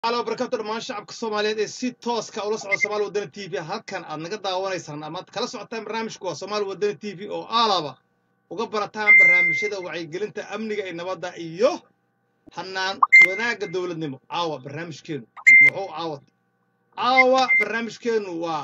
alo barakaatu dhammaan shacabka soomaaliyeed ee si tooska ula socda somaali wadani t v halkan aad naga daawanaysaan amaad kala socotaan barnaamijku waa somaali wadani t v oo aalaba uga barataan barnaamijyada wacyigelinta amniga ee nabadda iyo hanaan wanaagga dowladnimo caawa barnaamijkeenu muxuu caawat caawa barnaamijkeenu waa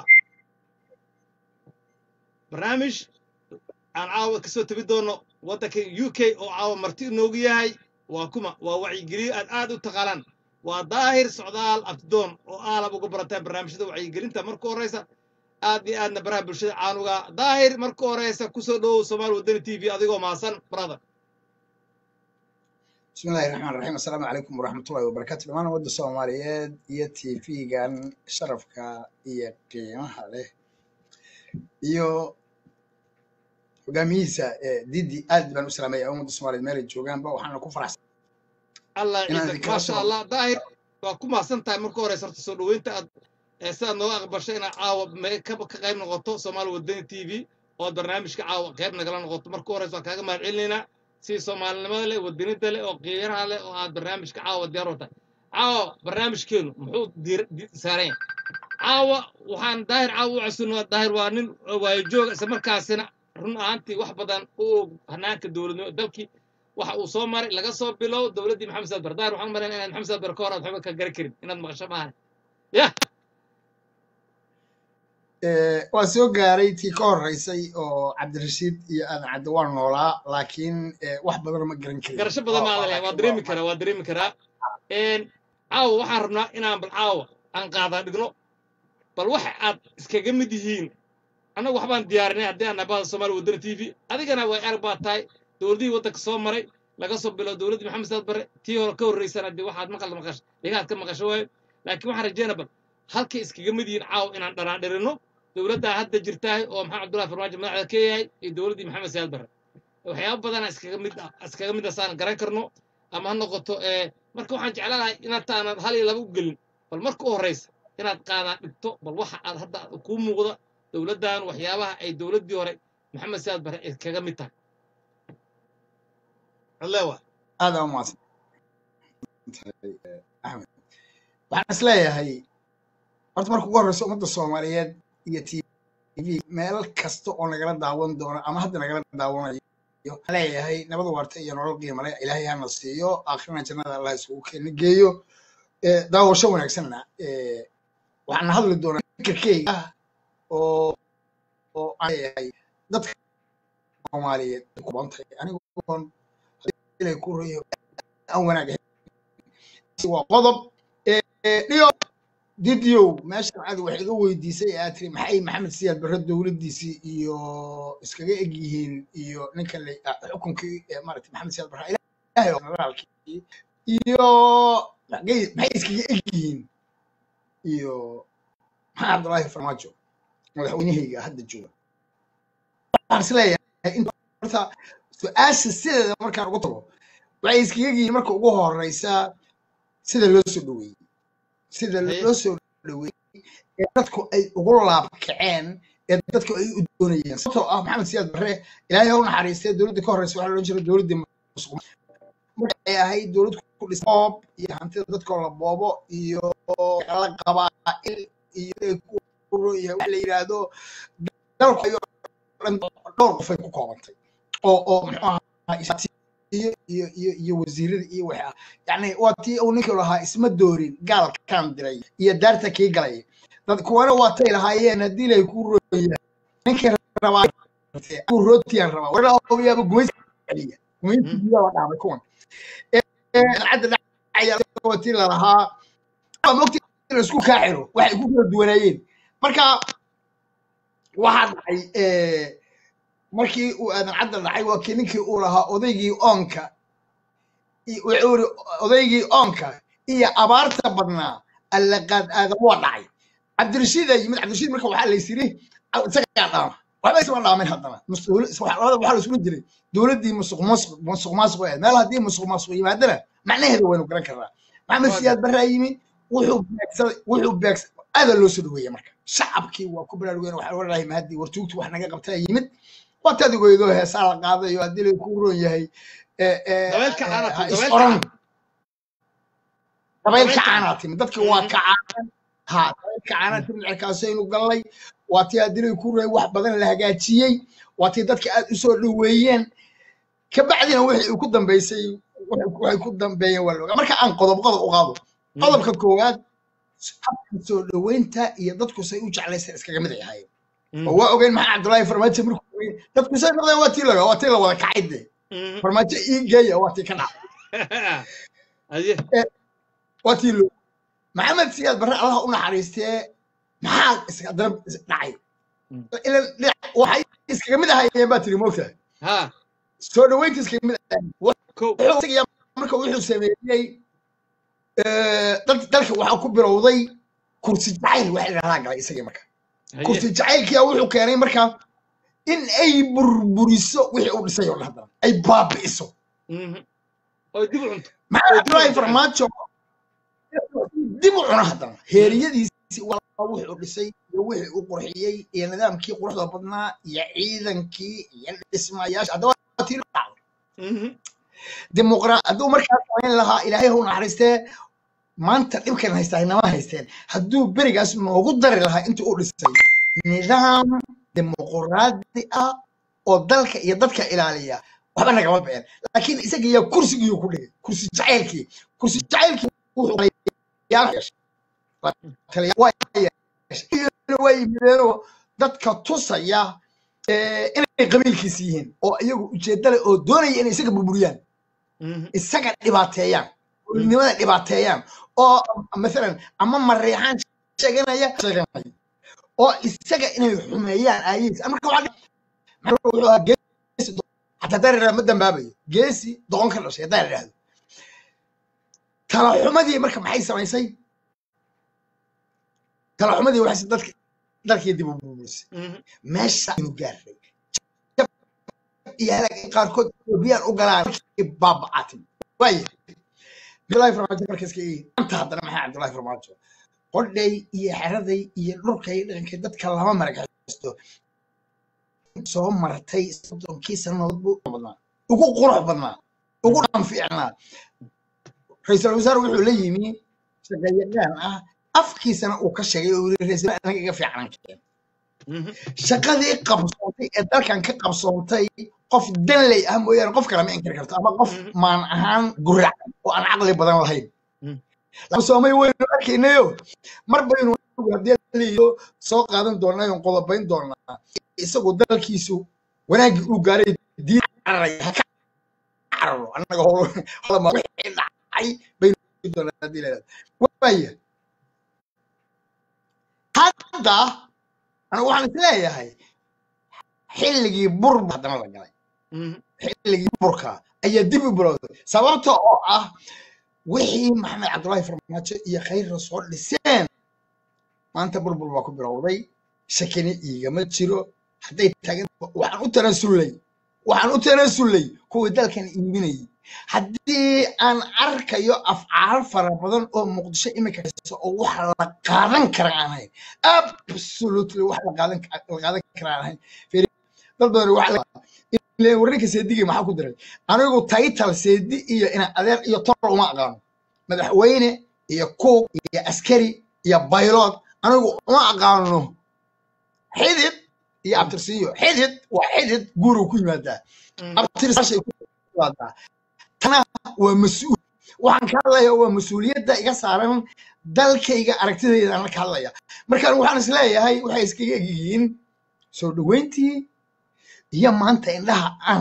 barnaamij aan caawa kasoo tegi doono waddanka u k oo caawa marti inoogu yahay waa kuma waa wacyigeliyo aad aad u taqaanaan waa daahir socdaal abtidoon oo aalab uga barataan barnaamijyada wacyigelinta marka horeysa aad iyo aadna baraha bulshada caanuga daahir marka horeysa kusoo dhowow somaali wadani t v adigoo maasan brother bismi illahi raxmaan raxiim assalaamu calaykum waraxmatullahi wabarakaatu dhammaan ummadda soomaaliyeed iyo t v-gan sharafka iyo qiimaha leh iyo hogaamiyihiisa didi aad baan u salaamaya ummadda soomaaliyeed meelay joogaanba waxaana ku faraxsan allah inaan ciidan idinkala maasha soo allah daahir waa ku mahadsan tahay marka horeysa horta soo dhoweynta aad ee sidaad nooga aqbashay inaad caawa me- ka ka qayb noqoto soomaali wadani t v ood barnaamijka caawa qayb nagala noqoto marka horeysa waan kaaga mahad celinaynaa si soomaalinimada leh wadanida leh oo qiiraha leh oo aad barnaamijka caawa diyaar u tahay caawa barnaamijkeenu muxuu diir- di- saaran yahay caawa waxaan daahir caawa u casunnaa daahir waa nin waayo joog isla markaasina run ahaantii wax badan u og hanaanka dowladnimo dalkii waxa uu soo maray laga soo bilow dowladdii maxamed saad bar daahir waxaan malayna inaad maxamed saad bar ka hor aad waxba ka garan karin inaad maqasho maahan yah Eh, waa soo gaaray tii ka horeysay oo cabdirashiid iyo aadan cadde waa noolaa laakiin eh, wax badan ma garan karin garasho badan waa ma waa adan lahayn waa laakiin dareemi waa karaa waa dareemi karaa Een, caawa waxaan rabnaa inaan bal caawa aan qaadaa dhigno bal waxa aad iskaga mid yihiin annagu waxbaan diyaarinay haddii aan nabada soomaali wadani t v adigana way arag baa tahay dowladihii waddanka soo maray laga soo bilow dowladdii maxamed saad bare tii hore ka horreysana dee waxaad maqal maqash dhigaad ka maqasho waayo laakiin waxaan rajeynaa bal halkay iskaga mid yihiin caawa inaan dhanaadhirino dowladdaa hadda jirtahay oo maxamed cabdullahi farmaajo madaxda ka yahay iyo dowladdii maxamed saad bare waxyaaba badana iskaga mid ah iskaga mid asaan garan karno ama ha noqoto ee marka waxaan jeclaan lahay inaad taanad hal iyo laba u gelin bal marka u horreysa inaad qaadaa dhigto bal waxa aad hadda kuu muuqda dowladdan waxyaabaha ay dowladdii hore maxamed saad bare ay kaga mid tahay allewa aada u mahadsan tahay eh, axmed waxaan is leeyahay horta marka ugu horreysa ummadda soomaaliyeed iyo t v meel kasta oo nagala daawan doono ama hadda nagala daawanayo waxaan leeyahay nabad waarta iyo nolol qiimo leh ilaahay hana siiyo aakhirina jannada allah isugu keena geeyo Eh, daawasho wanaagsanna eh, waxaan hadli doonaa fikirkeyga oo oo aan leeyahay dadka soomaaliyeed ay ku badan tahay anigoon ilay ku royo aan wanaag ahayn waa qodob Eh, dhiyo didiyow meeshan aad wax iga weydiisay ee aad tiri maxay maxamed siyaad barre dowladdiisii iyo iskaga eg yihiin iyo ninkan la ah, xukunkii eh, maaragtay maxamed siyaad barre ilaahay oo generaalkii iyo maxay maxay iskaga eg yihiin iyo maxaa cabdullaahi farmaajo madaxweynahayga hadda jooga waxaan is leeyahay inta horta su-aasha sideeda markaan ugu tago waxay iskaga yihiin marka ugu horeysa sida loo soo dhaweeyey sida haye loo soo dhaweeyey ee dadku ay ugu laabkaceen ee dadku ay u doonayeen sababtoo ah maxamed siyaad barre ilaahay ha u naxariistay dowladda ka horeysa waxaa la odhan jiray dowladdii musuq markay ahayd dowlad ku dhisan boob iyo hantida dadkoo la boobo iyo la qabaa'il iyo ku iyo wax la yidhaahdo dalku ayuu dhan dhowr qof ay ku koobantay oo oo muxuu ahaa is- iyo iyo iyo iyo wasiirada iyo waxa yani waa tii uu ninkii lahaa isma doorin gaalkan diray iyo daarta kii galay dad kuwana waa tay lahaayeen haddii lay ku rooya ninkii rabaa ku rootiyaan rabaa wara yaaba gumaysi celiya gumaysi Mhm. biyaa la dhaamay kuwan cadda dhacaya waa tii lalahaa waa mogti in la isku kaaciro waxay ku kala duwanaayeen marka waxaa dhacay eh, markii uu aadan cadda dhacay waa kii ninkii uu lahaa odaygii oonka i- wuxuu yiri odaygii oonka iyo abaarta badnaa allaqaad aadan waa dhacay cabdirashiid aa yimid cabdirashiid marka waxaa lays yiri isagaa dhaama waxba isma dhaamin haddana Mus- dowla- is- waxa- labada waxaa la isula jiray dowladdii musuq maasuq musuq maasuq ahayd meel haddii musuq maasuq yimaadana macnaheeda waynu garan karnaa maxamed waa siyaad gar barraa yimid wuxuu beegsaday wuxuu beegsaday aada loo soo dhaweeyey marka shacabkii waa ku baraarugeen waxaa odhanahay mahadii wartuugtu wax naga qabtaa yimid waa tadigoydoo heesaa la qaadayo haddii lay ku roon yahay eh, eh, dabeelka eh, caanaku ha is dabeelka oran caan dabayl dabaylka kacaanaa timi dadkii waa Mhm. kacaan ha dabayl kacaanaa timi cirkaasaynu gallay waa tii adilay ku reey wax badan la hagaajiyey waa tii dadka aad u soo dhoweeyeen kabacdina wixii uu ku dambeysay waxay waxay ku dambeeyeen waa loogaa marka aan qodob qodob u qaado Mhm. qodobka koowaad habka soo dhoweynta iyo dadku say u jeclaysan iskaga mid ay ahaayeen Mhm. oo waa ogeyn maxaa cabdullaahi farmaajo markuu weyn dadku say noqdeen waa tii laga waa tii la wada kacay dee Mhm. farmaajo ii geeya waa tii ka dhacay Aye. waa tii loo maxamed siyaad barre allaha u naxariistee maxaa iska dana is- dhacay Mm. ilan dhinac- waxay iskaga mid ahaayeen baa tiri moogtahay ha soo dhoweynta iskaga mid ahaayeen kow wuxuu isaga marka wuxuu sameeyey eh, dad- dalka waxaa ku bilowday kursi jacayl waxa la dhahaa galay isagii marka Haye. kursi jacaylkiya wuxuu keenay marka in ay burburiso wixii uu dhisay oo dhan haddana ay baabi'iso Mhm. oo dib u cunto maxaa oo dib u cabdullaahi cunto farmaajo dib u cuno haddana heeriyadiisi waa wuxuu dhisay iyo wixii uu qurxiyey iyo nidaamkii quruxda badnaa iyo ciidankii iyo dhismayaasha haddaba waa tii la dhacday Mhm. dimuqra hadduu markaa samayn lahaa ilaahay hau naxariistee maanta dhibkan haystaa inama haysteen hadduu berigaas noogu dari lahaa intii uu dhisay nidaam dimuqraadi ah oo dalka iyo dadka ilaaliya waxba nagama bixin laakiin isaga yaa kursigii ku dhigay kursi jacaylkii kursi jacaylkii wuxuu taliyaal yeeshay. Waa taliyaal- waa yeeshay. Iyaguna waa yimideenoo dadka tusaya eh, inay qabiilkiisi yihiin oo iyagu ujeedda leh oo doonaya inay isaga burburiyaan Mhm. isaga dhibaateeyaan olinimada dhibaateeyaan oo maalan ama mareexaan sheeganaya sheeganaya oo isaga inay xumeeyaan aayihiis marka waxaa dhici- maxaa wuxuu ahaa geesi do- xataa haddaan idhahdo ma dambaabayo geesi doqon ka dhashay haddaan idhahdo talaxumadii marka maxay samaysay talaxumadii waxay dadka dalkii dib u burburisay Mhm. meesha aynu gaarnay jab iyo halaag qaarkood etoobiyaan u galaan markii baaba'atin waaye cabdullaahi farmaajo markaska ii anta haddana maxaa cabdullaahi farmaajo qodhay iyo xeraday iyo dhulkay dhaqankay dadka lama maragaysto soo martay soddonkii sannadood buu u badnaa ugu qurux badnaa ugu dhan fiicnaa ra-iisul wasaare wuxuu la yimi shaqayaqaan ah afkiisana uu ka sheegay oo yiri ra-iisul wasaare anaga iga fiicanan keen Mhm. shaqadii qabsoontay ee dalkan ka qabsoontay qof danley ah mooyaane qof kale ma inkiri karto ama qof Mhm. maan ahaan gurac oo aan caqli badan lahayn Mhm. lama soomay waynu arkaynayo mar baynu haddii leeyo soo qaadan doonaa oon qodobayn doonaa isagu dalkiisu wanaaggii uu gaaray diin cararaya ha ka cararo annaga howl howlama wixii dhacay baynu doonaa haddii la yidhahdo waaya hadda anigu waxaan is leeyahay xilligii burba haddana la galay Mhm. xilligii burka ayaa dib u bilowday sababta oo ah wixii maxamed cabdullaahi farmaajo iyo khayrra soo dhiseen maanta burbur baa ku bilowday shakini iigama jiro hadday taagan waxaan u tanasullay waxaan u tanasullay kuwii dalkan iibinayay haddii aan arkayo afcaal fara badan oo muqdisho iminka hayso oo wax la qaadan kara aan ahayn absolutely wax la qaadan la qaadan kara aan ahayn Fiiri, dad badan wax la ileen warninka seedigii maxaa ku diray anigu title seedi iyo ina adeer iyo tol uma aqaano madaxweyne iyo kuug iyo askari iyo baylood anigu uma aqaano xidid iyo abtirsiiyo xidid waa xidid guuruu ku yimaadaa Mhm. abtirsaashay ku yimaadaa tana waa mas-uul waxaan ka hadlayaa waa mas-uuliyadda iga saaran dalkayga aragtidayda aan ka hadlaya marka anigu waxaan is leeyahay waxay iskaga egyihiin soo dhoweyntii iyo maanta indhaha aan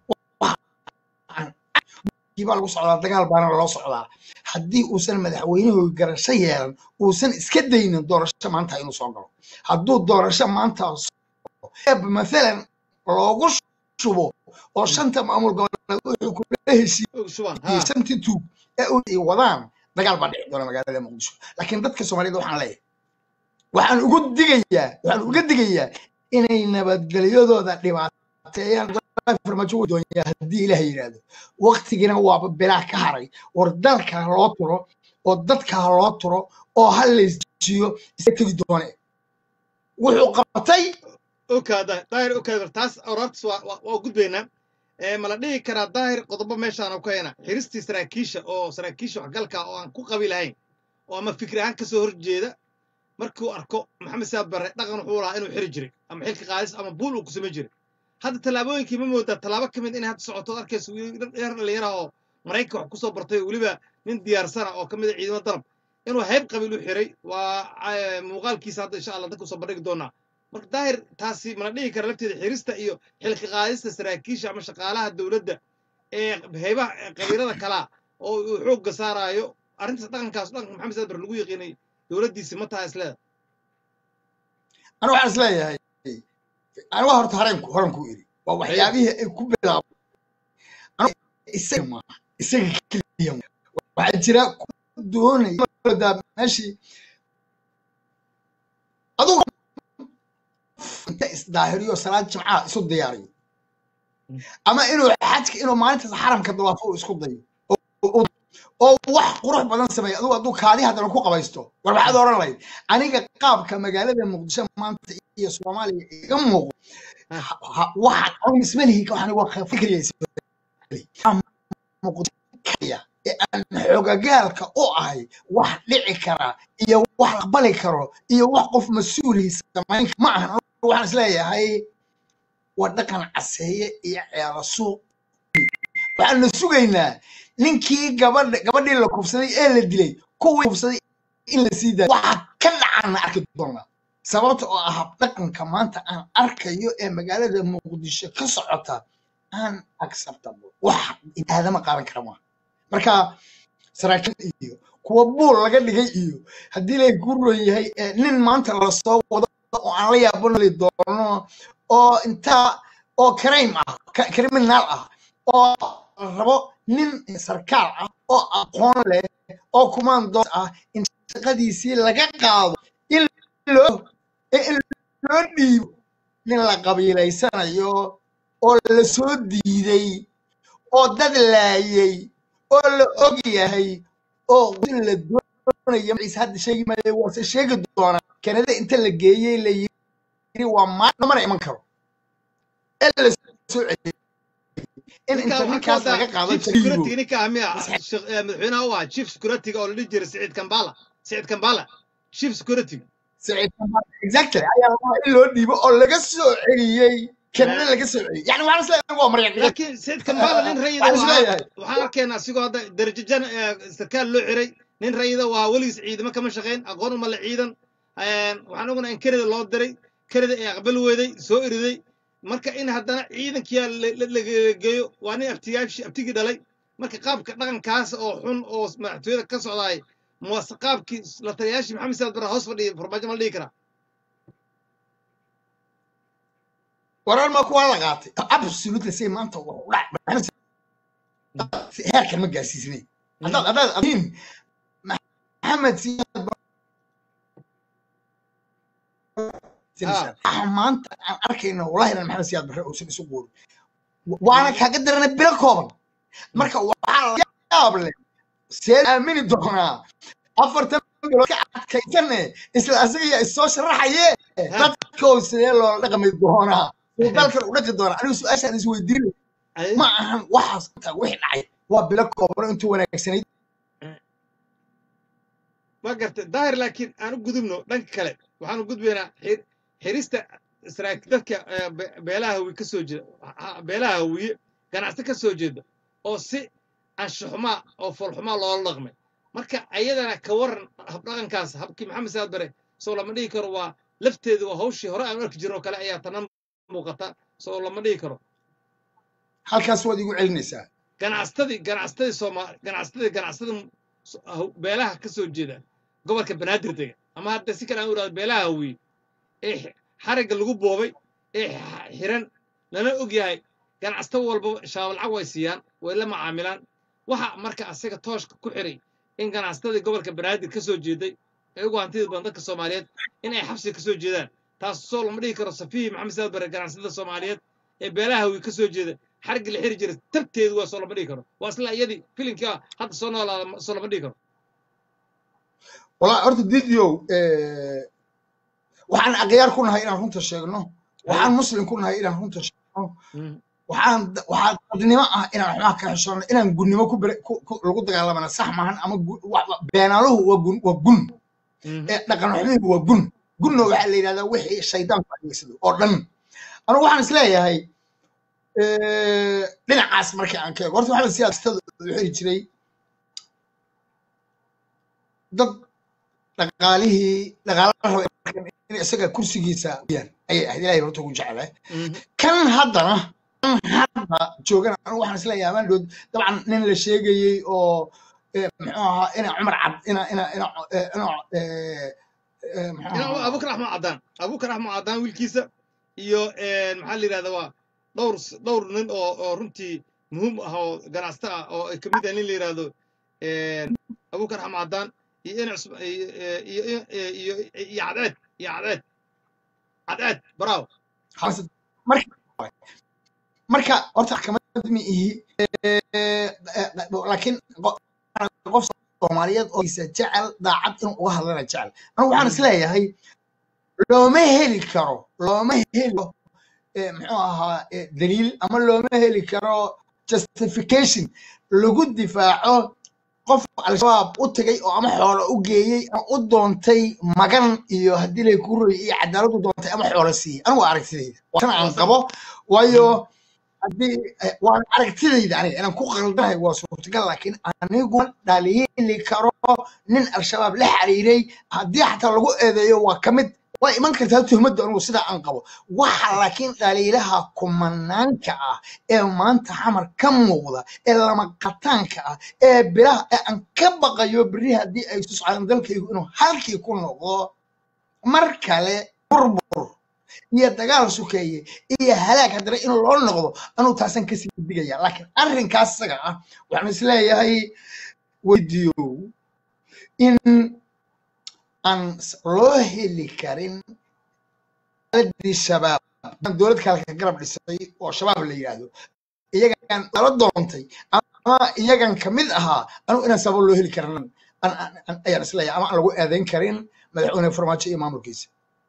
baa lagu socdaa dagaal baana loo socdaa haddii uusan madaxweynuhu garasho yeelan uusan iska daynin doorasho maanta inuu soo galo hadduu doorasho maanta maalan loogu shubo oo shanta maamul goboleed wuxuu kula heshiiyey Suban. Ha. shantii tuug ee u ay wadaan dagaal baa dhici doona magaalada muqdisho laakiin dadka soomaaliyed waxaan leeyahay waxaan ugu digayaa waxaan uga digayaa inay nabadgelyadooda dhibaateeyaan farmaajo wuu doonyaa haddii ilaah yidhaahdo waktigina waaba bilaa ka haray war dalka ha loo turo oo dadka ha loo turo oo ha laysjiyo isa tegi doone wuxuu qabtay okaada daahir okaada taas oraabtas waa waa- waa gudbaynaa ee ma la dhihi karaa daahir qodobo meeshaan ku hayna xiristii saraakiisha oo saraakiisha waxgalka oo aan ku qabi lahayn oo ama fikri ahaan kasoo horjeeda markuu arko maxamed siyaad barre dhaqan wuxuu lahaa inuu xiri jiray ama xilka qaadis ama buul uu ku samayn jiray hadda tallaabooyinkii ma moodaa tallaabo ka mid inay hadda socoto arkayso yar dhalinyaraha oo maraykanka wax kusoo bartay oo weliba nin diyaarsana oo ka mid a ciidamo danab inuu hayb qabiil u xiray waa muuqaalkiisa hadda insha allah dadka usoo bandhigi doonaa marka daahir taasi mala dhihi kara lafteeda xirista iyo xilka qaadista saraakiisha ama shaqaalaha dowladda ee haybaha qabiilada kalaa oo uu xoogga saaraayo arrintaas dhaqankaas dhaqanka maxamed saad bar lagu yaqiinay dowladdiisi ma taha isleeda aniga waxaan isleeyahay aniga horta hareenku horan ku iri waa waxyaabihii ay ku bilaabo isaga maaha isaga keliya waxaa jira ku doonaya meeshii adugu inta isdaahiriyo salaad jimcaha isu diyaariyo ama inuu xajka inuu maalintaas xaramka dawaafo uu isku dayo oo wax qurux badan sameeya adugu hadduu kaadi haddana ku qabaysto war maxaad oran lahayd aniga qaabka magaalada muqdisho maanta iyo soomaaliya iga muuqdo waxaan anigu ismalihi waxaan waa fikriyaysa muqdikaya ee aan xoogagaalka u ahay wax dhici kara iyo wax aqbali karo iyo wax qof mas-uulii samayn ma ahan waxaan isleeyahay waa dhaqan caseeye iyo ceelo suuq waxaanu sugaynaa ninkii gabadha gabadhii la kufsaday ee la dilay kuwii kufsaday in la sii daayo waxa ka dhacaana arki doonaa sababta oo ah dhaqanka maanta aan arkayo ee magaalada muqdisho ka socota aan acceptable wax aadama qaadan kara maaha marka saraakiil iyo kuwa buul laga dhigay iyo haddii lay ku ron yahay nin maanta lasoo wado oo aan la yaabanoli doono oo intaa oo crime ah criminal ah oo rabo nin sarkaal ah oo aqoon leh oo commandos ah in shaqadiisii laga qaado in loo in loo dhiibo nin la qabiilaysanayo oo la soo diiday oo dad laayay oo la og yahay oo la doonaya maciise hadda sheegi maayo waase sheegi doonaa kanada inta la geeyey la yiri waa maamana iman karo ee la soo celiyay in inta ninkaas laga qaado security ninka miya madaxweynaha u ahaa chief security oo la dhihi jiray siciid kambala siciid kambala chief security siciid kambala exactly ayaa laga in loo dhiibo oo laga soo celiyey kanada laga soo celiyey yani waxaan isleeyahay waa marya laakiin siciid kambala nin rayida waxaan arkaynaa asigoo hadda darajajan sarkaal loo xiray nin rayida waa weligiis ciidamo kama shaqayn aqoon uma la ciidan waxaan ognaa in kanada loo diray kanada ay aqbal weeday soo eriday marka in haddana ciidankiyaa lageeyo waa nin abtiyaashii abtigii dhalay marka qaabka dhaqankaas oo xun oo madaxtooyada ka socdaay muwase qaabkii la taliyaashii maxamed saad bara hoos fadhiya farmaajo ma la dhihi karaa warar ma kuwa la qaatay absolutely say maanta heerkan ma gaarsiisnay haddaad haddaad adiin maxamed siyaad maanta aan arkayno wallahi inaan maxamed siyaad barre uusan isu quurin waana kaaga darana bilo kooban marka waxaa la yaab leh see aamini doonaa afartan bilood ka adkaysane isla asaga yaa isoo sharaxaye dadkoo sidee loola dhaqmi doonaa uu dalkan u dhaqi doonaa anigu su-aashaan isweydiin ma ahan waxaas wixii dhacay waa bilo kooban intuu wanaagsanayd ma garta daahir laakiin aan u gudubno dhanka kale waxaan u gudbaynaa xirista dadka beelaha hawiye ka soo jeeda beelaha hawiye ganacsi ka soo jeeda oo si anshaxumaa oo foolxumaa loola dhaqmay marka ayadana ka waran habdhaqankaas habkii maxamed saad bare soo lama dhihi karo waa lafteedu waa hawshii hore aan arki jirno kale ayaa tana muuqata soo lama dhihi karo halkaas waad igu celinaysaa ganacsatadii ganacsatadii sooma ganacsatadii ganacsada beelaha ka soo jeeda gobolka banaadir dega ama hadda si kale aan u idhahdo beelaha hawiye ee xarigga lagu boobay ee xiran lana og yahay ganacsato walba shabaab lacag way siiyaan way la macaamilaan waxa marka asaga tooshka ku xiray in ganacsatadii gobolka banaadir ka soo jeeday ee ugu hantida badan dadka soomaaliyeed in ay xabsiga ka soo jeedaan taas soo lama dhihi karo safihi maxamed saad bare ganacsatada soomaaliyeed ee beelaha hawiye ka soo jeeda xarigga la xiri jiray tabteedu waa soo lama dhihi karo waa isla iyadii filimkii hadda soo noolaada soo lama dhihi karo والله horta didio waxaan akhyaar ku nahay inaan runta sheegno waxaan muslim ku nahay inaan runta sheegno waxaan waxaa dadnimo ah inaan xumaha ka xishoonno inaan gunnimo ku bere- ku- ku- lagu dagaalamana sax maahan ama gu- wa- wa- beenaaluhu waa gun waa gun Mhm. ee dhaqan xumihigu waa gun gunna waxaa la yidhahdaa wixii shaydaanku adeegsado oo dhan anigu waxaan isleeyahay eh, dhinacaas markii aan ka eego horta waxaa siyaasadda u xiri jiray dad dhaqaalihii dhaqaalaha raba in isaga kursigiisa yaan ayay ahayd ilaahay horta ugu jeclaa Mhm. kan haddana kan hadda joogana anigu waxaan isleeyahay amaan dhood dabcan nin la sheegayey oo eh, muxuu ahaa ina cumar cad ina ina ina eh, ina eh, eh, muxuu ina ahaa abukar axmed cadaan abukar axmed cadaan wiilkiisa iyo een, maxaa la yidhahdaa waa dhowr s- dhowr nin oo oo runtii muhiim ah oo ganacsato ah oo ay kamid ah nin la yidhahdo een, abukar axmed cadaan iyo ina cusb iyo iyo iyo iyo iyo cadceed iyo cadceed cadceed bravo xasan marka marka horta maxkamad ma ihi eh, eh, laakiin qo- qof soomaaliyeed oo isa jecel daacad inuu uga hadlana jecel anigu waxaan isleeyahay looma heli karo looma heli karo eh, muxuu ahaa eh, daliil ama looma heli karo justification lagu difaaco qof al-shabaab u tagay oo ama xoolo u geeyey ama u doontay magan iyo haddii lay ku roy iyo cadaalad u doontay ama xoolo siiyey anigu waa aragtidayda waa tan waa aan sax qabo waayo haddii eh, waan aragtidayda aniga inaan ku qaldanahay waa suurtagal laakiin anigu ma dhaliili karo nin al-shabaab la xiriiray haddii xataa lagu eedeeyo waa ka mid waa iman kartaa tuhmadda anigu sidaa aan qabo waxa laakiin dhaliilaha kumanaanka ah ee maanta xamar ka muuqda ee lama qataanka ah ee biraha ee aan ka baqayo beri haddii ay isu socdaan dalkaygu inuu halkii ku noqdo mar kale burbur iyo dagaal sukeeye iyo halaag haddana in loo noqdo anuu taasan kasii digaya laakiin arrinkaas isaga ah waxaan isleeyahay weydiiyow in aan s- loo heli karin dowladdii shabaab aan dowlad kale ka garab dhisay oo shabaab la yidhaahdo iyagan ala doontay ama iyagan ka mid ahaa anugu inaan sabab loo heli karin an- an- an- ayaan isleeyahay ama aan lagu eedayn karin madaxweyne farmaajo iyo maamulkiisa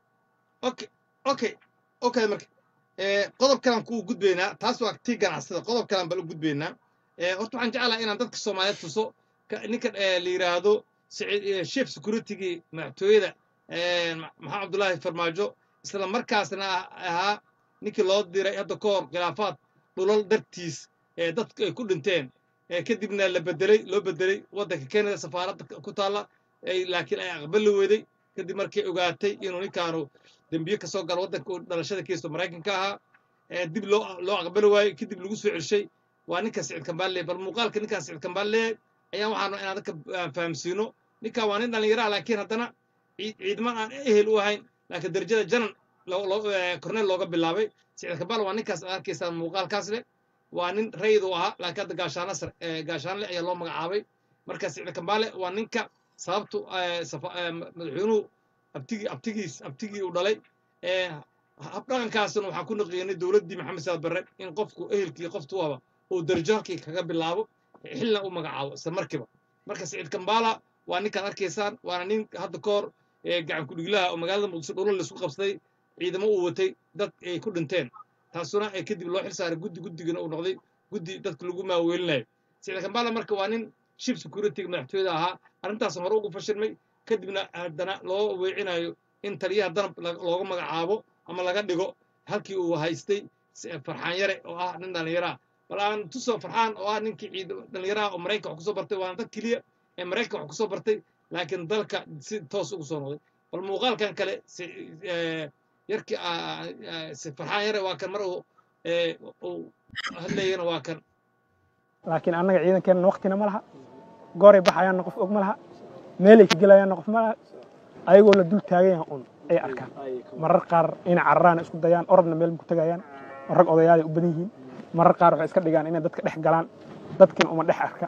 okay okay okay marka ee qodob kalan ku gudbaynaa taas waa tii ganacsada qodob kalan bal u gudbaynaa ee horta waxaan jeclahay inaan dadka soomaaliyeed tuso ka- ninkan ee la yidhaahdo Saciid- ee, chief security-gii madaxtooyada ee, Ma- maxamed cabdullaahi farmaajo isla markaasna ah- ahaa ninkii loo diray hadda ka hor khilaafaad dhulal dartiis ee dadku ay ku dhinteen ee kadibna la bedelay loo bedelay waddanka Canada safaaradda ku taalla ay laakiin ay aqbali weeday kadib markay ogaatay inuu ninkaanu dembiye ka soo gala waddanka uu dhalashada kiisto maraykanka ahaa ee dib loo loo aqbali waayey kadib lagu soo celshay waa ninka sicid kambaale bal muuqaalka ninkaan sicid kambaale ayaan waxaanu inaan dadka aan fahamsiino ninkan waa nin dhallinyaro ah laakiin haddana ciid- ciidman aan ehel u ahayn laakiin darajada janan loo- loo- ee, korneyl looga bilaabay sicid kambaale waa ninkaas aad arkaysaan muuqaalkaas leh waa nin rayid u ahaa laakiin hadda gaashaano sare ee, gaashaanle ayaa loo magacaabay marka sicid kambaale waa ninka sababtu ee, safa- ee, madaxweynuhu abtigii abtigiis abtigii uu dhalay ee, habdhaqankaasna waxaan ku naqiinay dowladdii maxamed saad barre in qofku ehelkii qoftu aba uu darajo halkii kaga bilaabo xilna u magacaabo isla markiiba marka siciid kambaala waa ninkaad arkaysaan waana nin hadda ka hor ee, gacan ku-dhiglaha oo magaalada muqdisho dhulal laisku qabsaday ciidamo uu watay dad ay ku dhinteen taasuna ee kadib loo xil saaray guddi guddigana uu noqday guddi dadka lagu maaweelinayo siciid kambaala marka waa nin ship security madaxtooyada ahaa arrintaas hore ugu fashilmay kadibna haddana loo weecinayo in taliyaha danab la- looga magacaabo ama laga dhigo halkii uu haystay s- farxaan yare oo ah nin dhallinyaro ah bal aan tuso farxaan oo ah ninkii ciid dhallinyaro ah oo maraykan wax kusoo bartay waana dad keliya ee maraykan wax kusoo bartay laakiin dalka si toos ugu soo noqday bal muuqaalkan kale si ee, yarkii ah, ah, si farxaan yare waa kan mar uu ee, uu hadlayana waa kan laakiin annaga ciidankeenna waktina ma laha gooray baxayaanna qof og ma laha meelay ka gelayaanna qof ma laha ayagoo la dul taagan yahay un ay arkaan marar qaar inay cararaan isku dayaan orodna meel ku tagayaan oo rag odayaalay u badan yihiin marar qaar waxay iska dhigaan inay dadka dhex galaan dadkin uma dhex arka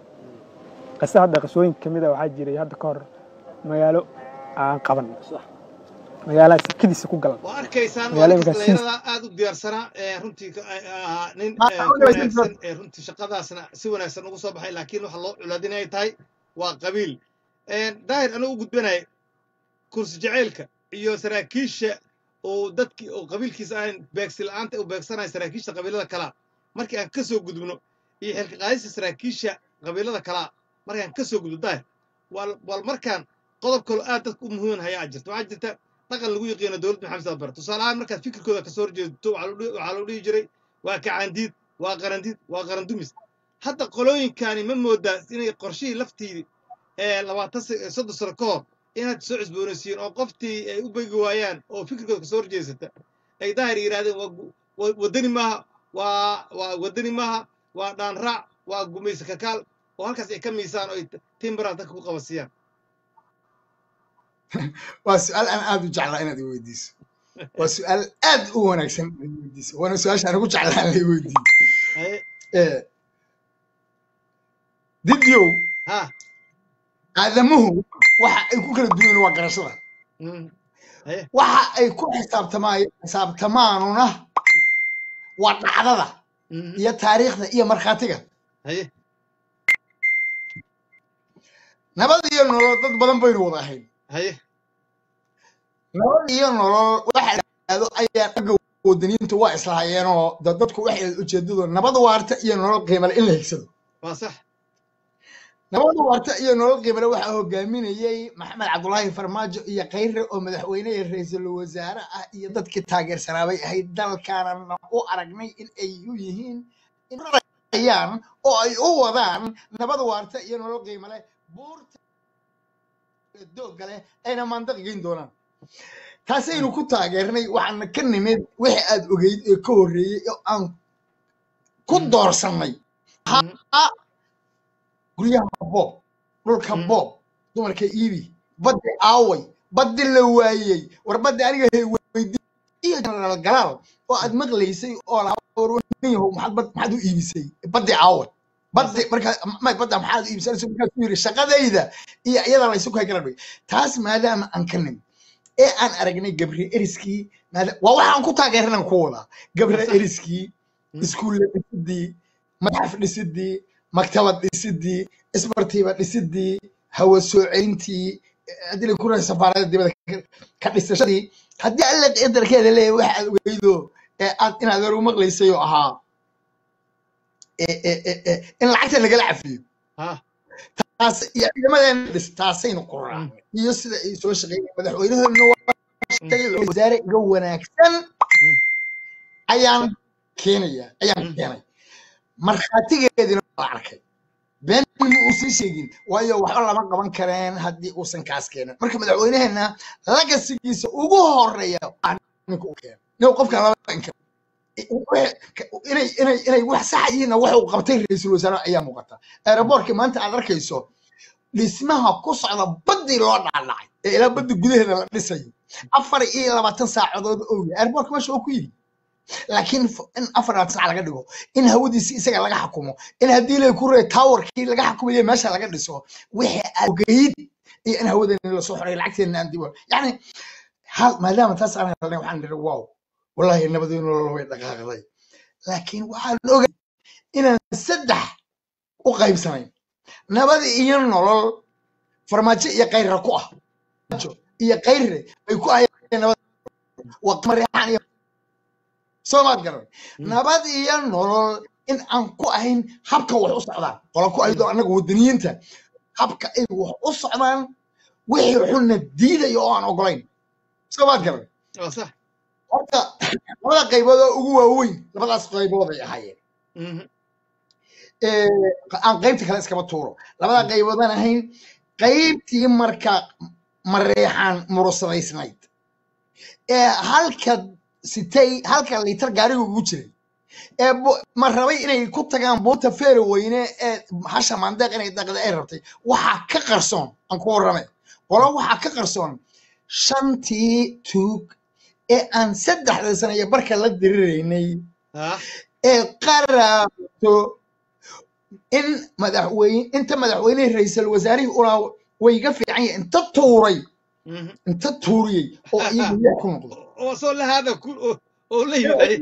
qise hadda qisooyinka ka mid a waxaa jiray hadda ka hor magaalo aan qaban magaalaha sakadiisa ku galan waa arkaysaan waa magaalada ninkaas markaas siis dhallinyarada aad u diyaarsanaa ee runtii ka- ay- ahaa nin Ma- ee, ma ku ogeysin wanaagsan ee runtii shaqadaasna si wanaagsan ugu soo baxay laakiin waxa loo culaadin ay tahay waa qabiil daahir anigu u gudbanaya kursi jacaylka iyo saraakiisha oo dadkii oo qabiilkiisa ahayn beegsi la'aanta u beegsanaya saraakiisha qabiilada kala markii aan ka soo gudubno iyo xilka qaadista saraakiisha qabiilada kalaa markaan ka soo gudbo daahir wal wal markaan qodob kaloo aad dadka u muhiiman hayaa jirta waxaa jirta dhaqan lagu yaqiino dowladda maxamed saad bare tusaale ahaan markaad fikirkooda kasoo horjeedo waxaa lagu dhihi- waxaa lagu dhihi jiray waa kacaandiid waa qarandiid waa qarandumis hadda qolooyinkani ma moodaa inay qorshihii laftiidii ee labaatan sa- soddon sano ka hor inaad soo cusboonaysiin oo qoftii ay u begi waayaan oo fikirkooda kasoo horjeesata ay daahir yidhahdeen waa gu- wa- waddani maaha waa waa waddani maaha waa dhaanraac waa gumayse kakaal oo halkaas ay ka miisaan oo ay timbaraha dadka ku qabasiyaan waa su-aal aan aad u jeclaa inaad i weydiiso waa su-aal aad u wanaagsan inaad i weydiiso waana su-aasha aan ugu jeclaa in la i weydiiyo haye Eh, didyow ha aadamuhu waxa ay ku kala duwan waa garashada mm, haye waxa ay ku xisaabtamaa- xisaabtamaanuna waa dhacdada mhm, iyo taariikhda iyo markhaatiga haye nabad iyo nolol dad badan baynu wada ahayn haye nabad iyo nolol waxa dhahdo ayaa dhagga wadaniintu waa islahaayeenoo da dadku waxay ujeedadu nabad waarta iyo nolol qiimale in la higsado waa sax nabad waarta iyo nolol qiimale waxaa hogaaminayey maxamed cabdulaahi farmaajo iyo khayre oo madaxweyne iyo ra-iisul wasaare ah iyo dadkii taageersanaabay ahayd dalkaanana u aragnay in ay u yihiin inayaan oo ay u wadaan nabad waarta iyo nolol qiimale buurta doogga leh ayna maandaq geyn doonaan taasaynu ku taageernay waxaana ka nimid wixii aad ogeyd ee ka horreeyey oo aan ku Mm. doorsannay Mhm, guryaha boob dhulka Mm. boob dumarka iibi baddi aaway baddi la waayey war baddi aniga hay weydi iyo jenaraal galaal oo aad maqlaysay oo lahaa war nin yahow maxaad bad- maxaad u iibisay baddi aaway baddi markaa may badda maxaad u iibisay Anigu markaasuu yidhi shaqadayda iyo iyada laysu kay kala dhigay taas maadaama aan ka nimid ee aan aragnay gabriel eriskii maada- waa waxaan ku taageernan ku wadaa gabriel Sax. eriskii Mm. iskuulle dhisidii madaxaf dhisidii maktabad dhisidii isbartiiba dhisidii hawa sooceyntii haddii la kuraa safaarada dibadda ka- ka dhisashadii haddii alle qadarkeeda leeyahay waxa aad ogeydo ee aad inaad hore u maqlaysay oo ahaa ee- ee- ee- ee, in lacagta lagala cafiyo ha taas iyo ciidamadeena dhis taasaynu ku raacnay iyo sida ay soo shaqeeyeen madaxweynahoodna waa sheegay wuxuu wasaare iga wanaagsan Mm. ayaan keenaya ayaan Mm. keenay markhaatigeedina waa arkay been ma uusan sheegin waayo waxba lama qaban kareen haddii uusan kaas keenin marka madaxweynaheena lagasigiisa ugu horeeya waa ninka u keenay nin qofkan lama inkiro inay inay inay wax sax yihiinna waxa uu qabtay ra-iisul wasaare ayaa muuqata aeroboortkii maanta aad arkayso dhismaha ku socda baddii loo dhaadhacay ee ilaa baddi gudaheeda la dhisayo afar iyo labaatan saacadood oo yahay airportka meesha oo ku yidhi laakiin f- in afar labaatan saac laga dhigo in hawadiisi isaga laga xakumo in haddii lay ku ree towerkii laga xukumayo meesha laga dhiso wixii aad ogeyd iyo in hawadeena lasoo xoray lacagteena aan dibo yani hal maadaama taas aan helnay waxaan nidhi wow wallahi nabadeenu nolol way dhaqaaqday laakiin waxaan ogay inaan saddex u qaybsanayn nabad iyo nolol farmaajo iyo kayra ku ah farmaajo iyo kayre bay ku ahayeen nabad waa mareexaan iyo soomaad garan Mm. nabad iyo nolol in aan ku ahayn habka wax u socdaan qola ku aydo annaga wadaniyiinta habka ay wax u socdaan wixii xunna diidaya oo aan ogolayn soomaad garan waa sax horta labada qaybood oo ugu waaweyn labadaas qaybood ay ahaayeen Mhm, ee, aan qaybta kale iskaba tuuro labada qayboodan ahayn qaybtii marka mareexaan murusadaysnayd ee halka sitay halka liitar gaariga ugu jiray ee bu- ma rabay inay ku tagaan buurta feere weyne ee hasha maandeeq inay daqda ay rabtay waxaa ka qarsoon aan ku warrame qolo waxaa ka qarsoon shantii tuug ee aan saddexda sano iyo barka la diriraynay ha ee qaraato in madaxweyne inta madaxweynehi ra-iisul wasaarihii ulaa way iga fiican yahay inta tuuray mhm. inta tuuriyey oo iyagu lix ku noqday oo soo lahaada ku oo- oo la yimaaday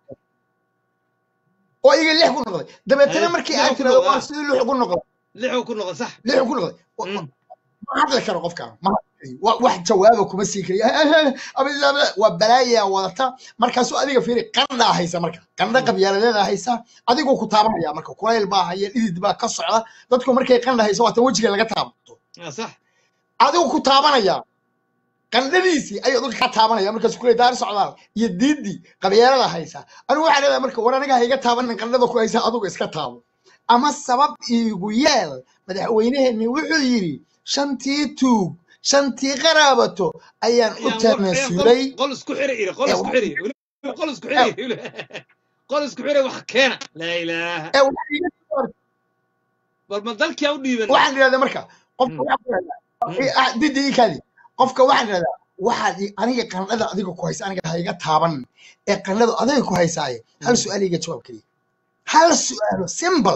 oo iyaga lix ku noqday dabeetana Haye, markii lix aad ku tirahdo noqdaa. waa sidii lix ku noqday lixuu ku noqon sax lix ku noqday Mm. ma hadli karo qofkaan ma hadli wa- wax jawaaba kuma sii kariya waa balaaya wadata markaasuu adiga fiiri qandhaa haysa marka qandha qabyaaladeeda haysa adigoo ku taabanaya marka kulayl baa haya dhidid baa ka socda dadku markay qandha hayso waatan wejiga laga taabato Ah, sax adigu ku taabanaya qandhadiisii ayuu adiga ka taabanaya markaas kuley daar socdaal iyo diidii qabyaalada haysa anigu waxaa leedahay marka war aniga ha iga taabanin qandhada ku haysa adigu iska taabo ama sabab iigu yeel madaxweyneheenni wuxuu yidhi shantii tuug shantii qaraabato ayaan u ayaan wa- ayaan qol tanasulay qol isku xiri iri qol ee isku xiri weliba qol isku xiri iri qol isku xiri wax keena laa ilaaha ee waxaa iga soo bal ma dalkii u dhiibanay waxaan idhahdaa marka qofka Mm, waxaan ku idhahdaa mm, eh, ah, didi ii kaadi qofka waxaan idhahdaa waxaad i- aniga qandhada adiga ku haysa aniga ha iga taaban ee qandhadu adiga ku haysaaye hal mm, su-aal iga jawaab keliya hal su-aalo simple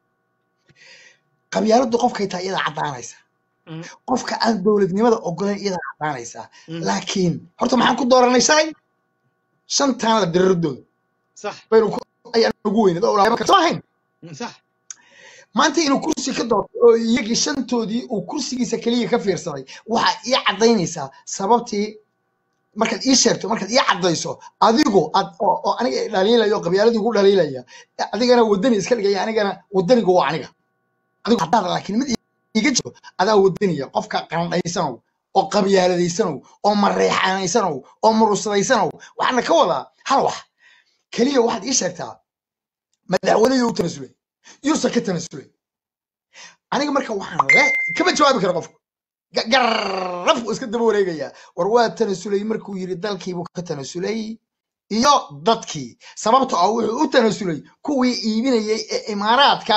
qabyaaladdu qofkay tahay iyadaa caddaanaysa mm, qofka aan dowladnimada ogolayn iyadaa caddaanaysa mm. laakiin horta maxaan ku dooranay shalay shantaanada diriradooda sax baynu ku ayaan ugu weyneed oo laba soo ahayn mm, sax maanta inuu kursi ka doorto oo iyagii shantoodii uu kursigiisa keliya ka fiirsaday waxaa ii caddaynaysaa sababtii markaad ii sheegto markaad ii caddayso adigu ad oo oo aniga i dhaliilaya oo qabyaaladii ugu dhaliilaya adigana wadani iska dhigaya anigana wadanigu waa aniga adigu haddaad laakiin mid iga jiro adaa wadaniya qofka qandhaysanow oo qabyaaladaysanow oo mareexanaysanow oo murusadaysanow waxaana ka wadaa hal wax keliya waxaad ii sheegtaa madaxweynihii u tanasulay yuusan ka tanasulay aniga marka waxaan le kama jawaabi karo qofku Ga- garraf buu iska daba wareegayaa war waa tanasulay markuu yidhi dalkiibuu ka tanasulay iyo dadkii sababta oo wuxuu u tanasulay kuwii iibinayay ee imaaraadka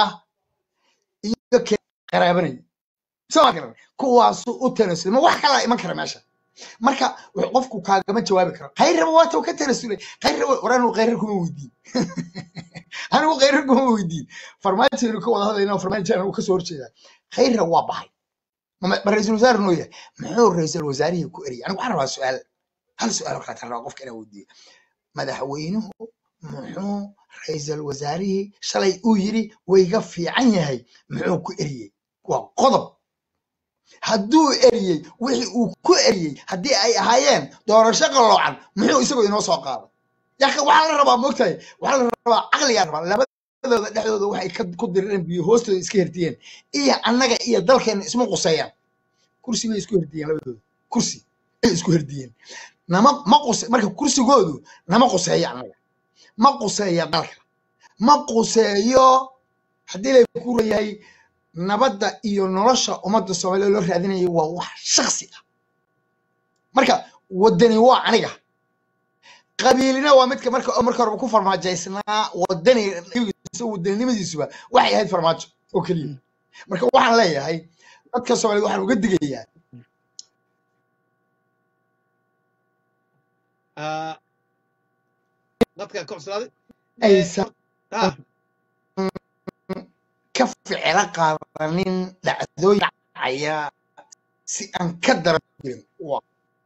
iyo ke qaraabanayay soo ma garan kuwaasuu u tanasulay ma wax kalaa iman kara meesha marka wuxuu qofku kaagama jawaabi karo khayraba waata ka tanasulay khayraba war anigu khayrar kuma weydiin anigu khayrar kuma weydiin farmaajoynu ka wada hadlayna farmaajo anigu kasoo horjeedaa khayra waa baxay ma ma ra-iisul wasaare noo yahay muxuu ra-iisul wasaarihii ku eriyay anigu waxaan rabaa su-aal hal su-aal oo kaleetaan rabaa qofka inaan weydiiyo madaxweynuhu muxuu ra-iisul wasaarihii shalay uu yidhi wayga fiican yahay muxuu ku eriyey waa qodob hadduu eriyey wixii uu ku eriyey haddii ay ahaayeen doorasho qaloocan muxuu isagoo inoo soo qaaday yaka waxaa la rabaa moogtahay waxaa la rabaa caqligaa rabaa labadooda dhexdooda waxay ka ku dirireen biyo hoostooda iska herdiyeen iyo annaga iyo dalkeena isma quseeyaan kursi bay isku herdiyeen labadooda kursi ay isku herdiyeen nama ma quse marka kursigoodu nama quseeyo annaga ma quseeyo dalka ma quseeyo haddii lay ku leeyahay nabadda iyo nolosha ummadda soomaaliya loo raadinayo waa wax shaksi ah marka wadani waa aniga qabiilina waa midka marka marka horeba ku farmaajaysnaa wadani wadaninimadiisuba waxay ahayd farmaajo oo keliya marka waxaan leeyahay dadka soomaaliyeed waxaan uga digayaa Ah, dadka ka cuslaaday Eh, aysan ah ka ficilo qaadanin dhacdooyin dhacaya si aan ka daran jirin waa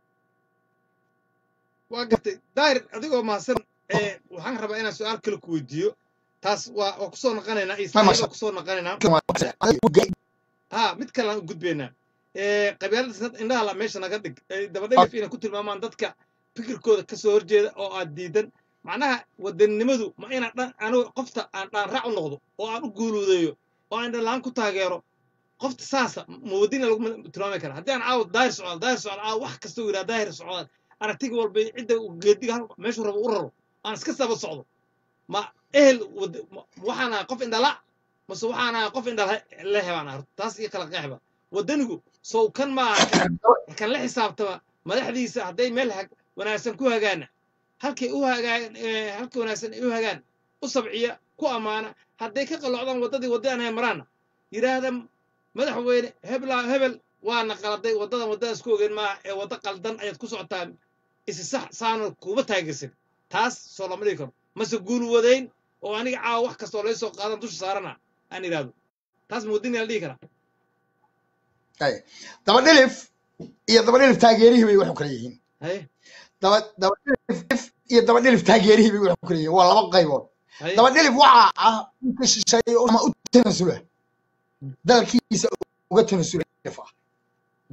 waa gartay daahir adigoo mahadsan eh, waxaan rabaa inaan su-aal kale ku weydiiyo taas waa waa kusoo noqonaynaa ma ismaaciil masha waa kusoo noqonaynaa Allah ha mid kale aan u gudbaynaa Eh, qabyaalada indhaha la meesha naga dhig Eh, dabadhigaf inay ku tilmaamaan dadka fikirkooda ka soo horjeeda oo aad diidan macnaha wadaninimadu ma inaan dhan anigu qofta aan dhaan raac u noqdo oo aan u guuluudeeyo oo aan dhalaan ku taageero qofta saasa ma wadina lagu tilmaami kara haddii aan caawa daahir socdaal daahir socdaal caawa wax kasta uu yidhaha daahir socdaal aragtiga walba iyo cidda uu geediga hal- meeshuu rabo u raro aan iska saba socdo ma ehel wad- ma- waxaan ahay qof indhala mase waxaan ahay qof indhala la hebaan ahay taas iyo kala qeexba wadanigu sow kan maaha kan kan la xisaabtama madaxdiisa hadday meel hag wanaagsan ku hagaana halkay u hagaan eh, halka wanaagsan ay u hagaan u sabciya ku ammaana hadday ka qalloocdaan waddadii wadda aan maraana yidhaahda madaxweyne hebla hebel waana qaladay waddadan waddada isku ogeyn maaha ee wadda qaldan ayaad ku socotaa isi sax saana kuuma taageersan taas soo lama dhigi karo mase guulwadayn oo aniga caawa wax kastoo laga soo qaadan dusha saarana aan idhaahdo taas ma waddini la dhihi karaa Ay, daba dhilif iyo daba dhilif taageerihii bay wax u kala yihiin haye daba daba dhilif iyo daba dhilif taageerihii bay wax u kala yihiin waa laba qaybood haye daba dhilif waxaa ah ninka shisheeye oo ama u tanasula dalkiisa uga tanasula dhif ah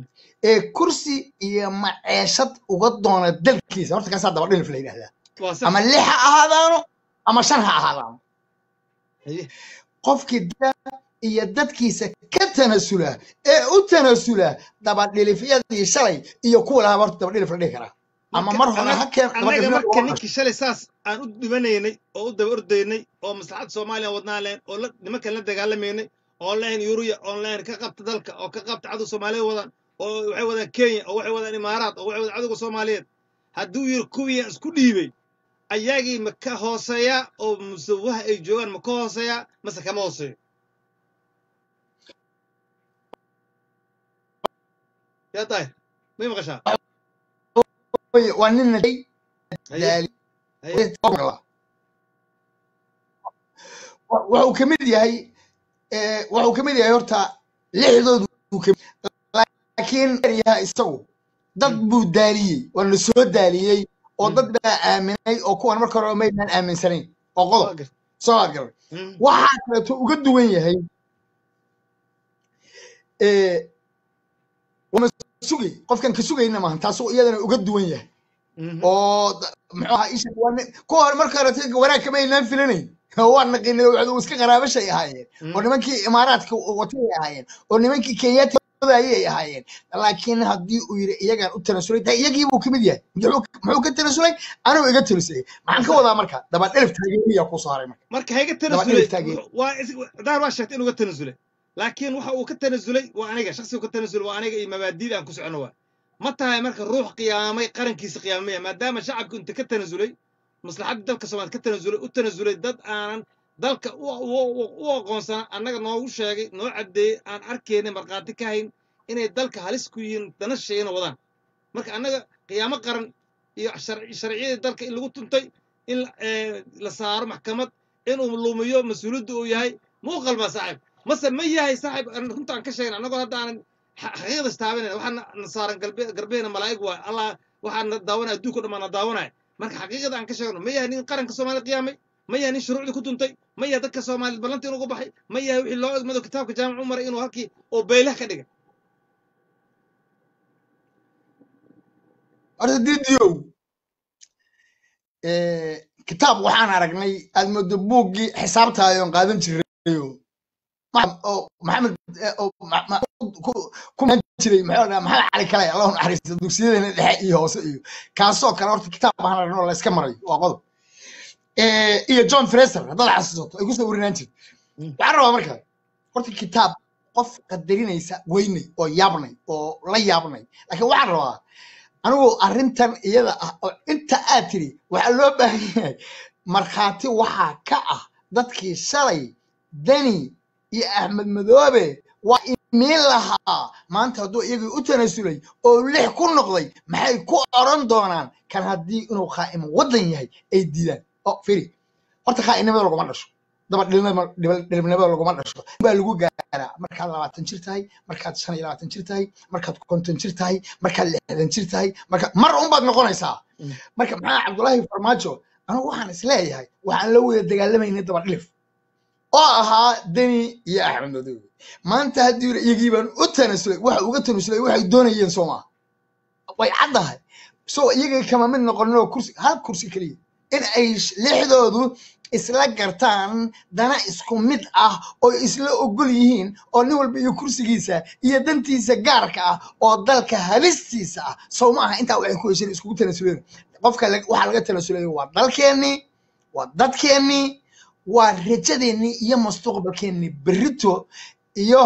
ee kursi iyo maceeshad uga doona dalkiisa horta kaasaa daba dhilif la yidhahdaa waa sax ama lix ha ahaadaano ama shan ha ahaadaano haye qofkii da iyo dadkiisa ka tanasula ee u tanasula dabadhilifyadii shalay iyo kuwa lahaa horta dabadhilif la dhihi karaa ama marka mar hore annaga ha keen annaga dabadhilifyada marka uga dhasho ninkii shalay saas aan u dhimanaynay oo u daba ordaynay oo maslaxadda soomaaliya wadnaan lahayn oo la nimankan la dagaalamaynay oo lahayn yuruya oo lahayn ka qabta dalka oo ka qabta cadow soomaaliya wadaan oo waxay wadaan kenya oo waxay wadaan imaaraat oo waxay wadaan cadowga soomaaliyeed hadduu yiri kuwii isku dhiibay ayagii ma ka hooseeyaa oo musawaha ay joogaan ma ka hooseeyaa mase kama hooseeyo yaa tahay may maqashaa Oye, waa nin naday haye daali haye wuxuu ka mid yahay eh, wuxuu ka mid yahay horta lixdoodu uu ka laakiin yaha isagu dad Mm, buu daaliyey waa la soo daaliyey oo mm, dad baa aaminay oo kuwan marka hore maydaan aaminsanayn oo qodob waa gar soo garan mm, waxaa kaleeto uga duwan yahay eh, wama sugay qofkan ka sugayna maahan taasoo iyadana uga duwan yahay mhm, oo da- muxuu ahaa isha waa nin- kuwa hore marka hore tii wanaag kama aynaan filanayn oo waa naqiinay waxdu iska qaraabashay ahaayeen oo mm, nimankii imaaraadka watay ay ahaayeen oo nimankii kenyaati ayay ahaayeen laakiin haddii uu yidhi iyagaan u tanasulay taa iyagii buu kamid yahay muxuu muxuu ka tanasulay anuu iga tanasulay maxaan ka sax wadaa marka daba dhelif taageeriyaa ku saaray marka marka hayga daba tanasulay dhelif taageeri wuxuu- waa is- daar waa sheegtay inuu ka tanasulay laakiin waxa uu ka tanasulay waa aniga shakhsigu ka tanasulay waa aniga iyo mabaadiida aan ku socono waa ma tahay marka ruux qiyaamay qarankiisa qiyaamaya maadaama shacabku inta ka tanasulay maslaxadda dalka soomaaliya ka tanasulay u tanasulay dad aanan dalka u u- u aqoonsana annaga noogu sheegay noo caddeeyey aan arkayna markhaati ka hayn inay dalka halis ku yihiin dana sheegana wadaan marka annaga qiyaamo qaran iyo sharci- sharciyadii dalka in lagu tuntay in la eh, la saaro maxkamad inuu lumiyo mas-uuliyadda uu yahay muu qalmaa saaxiib mase ma yahay saaxiib aan runta aan ka sheegna annagoo hadda aanan xa- xaqiiqda istaabanayna waxaa na- na saaran galbe garbeena malaa'ig waay allah waxaa na daawanaya adduunka dhan baa na daawanaya marka xaqiiqada aan ka sheegno ma yahay nin qaranka soomaaliya qiyaamay ma yahay nin shuruucdii ku tuntay ma yahay dadka soomaaliyeed ballantii inugu baxay ma yahay wixii loo egmado kitaabka jaamac u maray inuu halkii oo beylah ka dhiga horta didiyow eh, kitaab waxaan aragnay aad moodo buuggii xisaabtaayoon qaadan jirayo ma- oo maxamed eh, oo ma- ma- ku- ku maan jiray maxuu dhahaa maxamed cali kale allahu naxariisto dugsiyadana dhexe iyo hoose iyo kaasoo kale horta kitaab baan aragnay oo layska marayo waa qodob Eh, iyo john fraser haddaad xasuusato ay kusoo warinaan jirto Mm. waxaan rabaa marka horta kitaab qof qadarinaysa weynay oo yaabnay oo la yaabnay laakiin waxaan rabaa anigu arrintan iyada ah oo inta aad tiri waxaa loo baahan yahay markhaati waxaa ka ah dadkii shalay dani iyo axmed madoobe waa imiin lahaa maanta hadduu iyagii u tanasulay oo lix ku noqday maxay ku oran doonaan kan haddii inuu khaa'imo waddan yahay ay diidaan oo firi horta khaa'inimada laguma dhasho daba dhilibnimada laguma dhasho baa lagu gaaraa markaad labaatan jir tahay markaad shan iyo labaatan jir tahay markaad konton jir tahay markaad lixdan jir tahay marka mar unbaad noqonaysaa Mm. marka maxaa cabdullaahi farmaajo anigu waxaan isleeyahay waxaan la wada dagaalamaynay daba dhilif oo ahaa deni iyo axmed madoobe maanta haddii yidhi iyagii baan u tanasulay waxa uga tanasulay waxay doonayeen soo maaha way caddahay so iyagii kama mid noqoninoo kursi hal kursi keliya in ay sh- lixdoodu isla gartaan dana isku mid ah oo isla ogol yihiin oo nin walba iyo kursigiisa iyo dantiisa gaarka ah oo dalka halistiisa ah sow ma aha intaa waxay ku hesheen iskugu tanasuleen qofka la- waxaa laga tanasulay waa dalkeennii waa dadkeennii waa rajadeennii iyo mustaqbalkeennii berrito iyo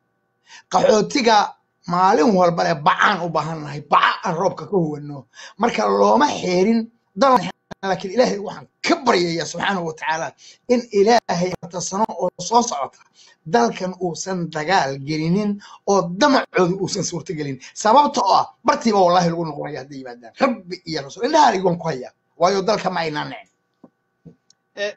qaxootiga maalin walba le bacaan u baahannahay baca aan roobka ka huwanno marka looma xeerin dal laakiin ilaahay waxaan ka baryayaa subxaanahu wa tacaala in ilaahay afarta sano oo soo socota dalkan uusan dagaal gelinin oo damacooda uusan suurtagelin sababta oo ah bartiiba wallahi lagu noqonaya hadday yimaadaan rabbi iyo rasuul indhaha igoon ku hayaa waayo dalka ma aynaan nicin Eh,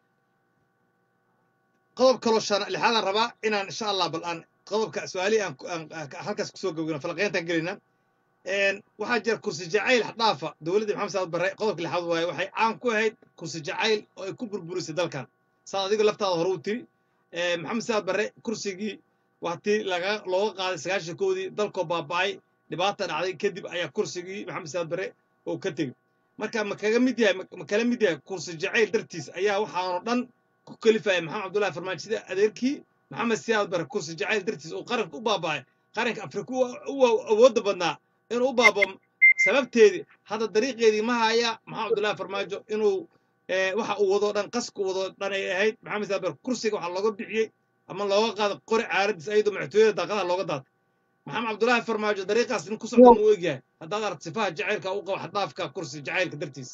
qodob kaloo shan lixaadaan rabaa inaan insha allah bal aan qodobka su-aalihii aan ku- aan- aan halkaas kusoo gabgano falaqeyntaan gelina waxaa jira kursi jacayl xadhaafa dowladdii maxamed saad barre qodobka lixaad waaye waxay caan ku ahayd kursi jacayl oo ay ku burburisay dalkan saad adiga laftaada hore u tiri Eh, maxamed saad barre kursigii waa tii laga looga qaaday sagaashan koodii dalkoo baaba'ay dhibaata dhacday kadib ayaa kursigii maxamed siyaad barre oo ka tegey marka ma kaga mid yahay ma kala mid yahay kursi jacayl dartiis ayaa waxaanoo dhan ku kalifaya maxamed cabdullahi farmaajo sida adeerkii maxamed siyaad barre kursi jacayl dartiis uu qaranka u baaba'ay qaranka afrika u awoodda badnaa inuu u baabo sababteedii hadda dariiqeedii ma haya maxamed cabdullahi farmaajo inuu waxa uu wado dhan qaska uu wado dhan ay ahayd maxamed siyaad barre kursiga waxaa looga bixiyey ama looga qaado qori caaraddiis ayadoo madaxtooyada daaqadaha looga daatay maxamed cabdullaahi farmaajo dariiqaas nin ku socda uu egyahay haddaad aragt sifaha jacaylka u qabo xaddaafka kursi jacaylka dartiis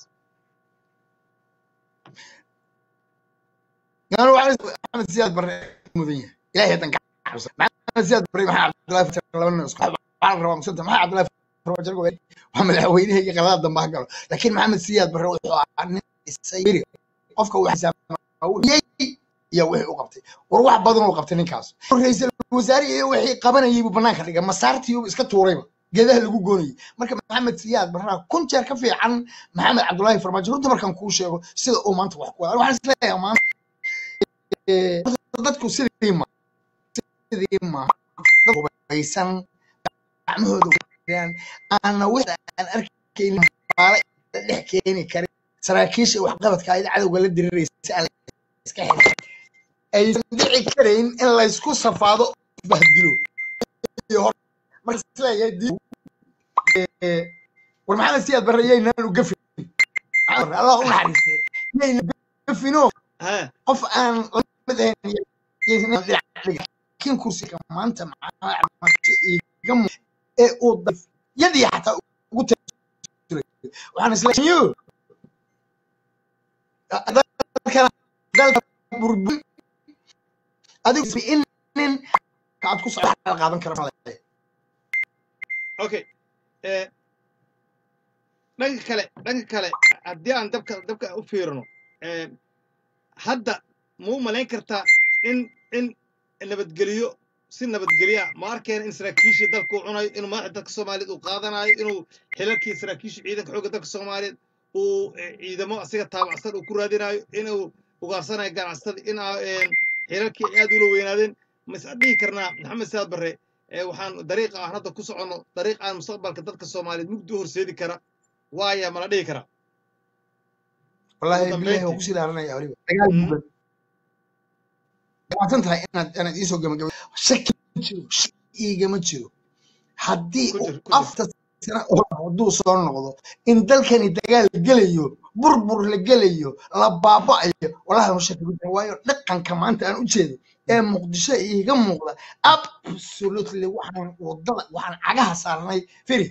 maxamed siyaad barre mudan yahay ilaahay hadan maxamed siyaad barre maxaa cabdullaahi farmaajo laba nin isku waxaa la rabaa musanta maxaa cabdullaahi farmaajo waa madaxweynaha iyo qaladaad dambe ha galo laakiin maxamed siyaad barre wuxuu ahaa nin isayri qofka uu xisaabiyey iyo wixii u qabtay war wax badan uu qabtay ninkaas ra'iisul wasaare iyo wixii qabanayay buu banaanka dhigay masaartii uu iska tuurayba geedaha lagu goonayay marka maxamed siyaad barraa kun jeer ka fiican maxamed cabdullaahi farmaajo runta markaan kuu sheego sida uu maanta wax ku wada waxaan isleeyahay maanta dadku sidii ma sidii ma dad hubaysan gacmahooda wadaan aana wixii aan arkaynin maala dhex keeni karin saraakiisha waxqabadka ayada cadowga la diriraysa aan iska xidhin aysan dhici karayn in laysku safaado bahdilo marka isleeyahay dib war maxamed siyaad barre yaynaan u gafin allah u naxariistee yaynan gafino qof aan lamid ahayn laakiin kursiga maanta iga ee uu yadii xataa ugu tiray waxaan isleeyahay dalka burburin adigu in nin aad ku socda qaadan kara malaya okay dhanka kale dhanka kale haddii aan dabka dabka u fiirino hadda ma u malayn kartaa in in nabadgeliyo si nabadgelya ma arkeen in saraakiishii dalka uu cunayo inuu madaxda dalka soomaaliyeed uu qaadanayo inuu xilalkii saraakiishii ciidanka xoogga dalka soomaaliyeed uu ciidamo asiga taabacsan uu ku raadinayo inuu ugaarsanayo ganacsatada in xilalkii aad ula weynaadeen mas dhihi karnaa maxamed siyaad barre waxaan dariiqa aan hadda ku soconno dariiq aan mustaqbalka dadka soomaaliyeed mugdi u horseedi kara waaya mala dhihi karaa wallahi bilahi waa kusii dhaaranaya waliba dagaal buuban waatan tahay inaad inaad iisoo gabagabay shaki ma jiro shaki iigama jiro haddii uu afta sana hadduu soo noqdo in dalkani dagaal la gelayo burbur la gelayo la baaba'ayo wallahi ma shaki ma waayo dhaqanka maanta aan u jeedo ee muqdisho iiga muuqda absolutely waxaan wadada waxaan cagaha saarnay firi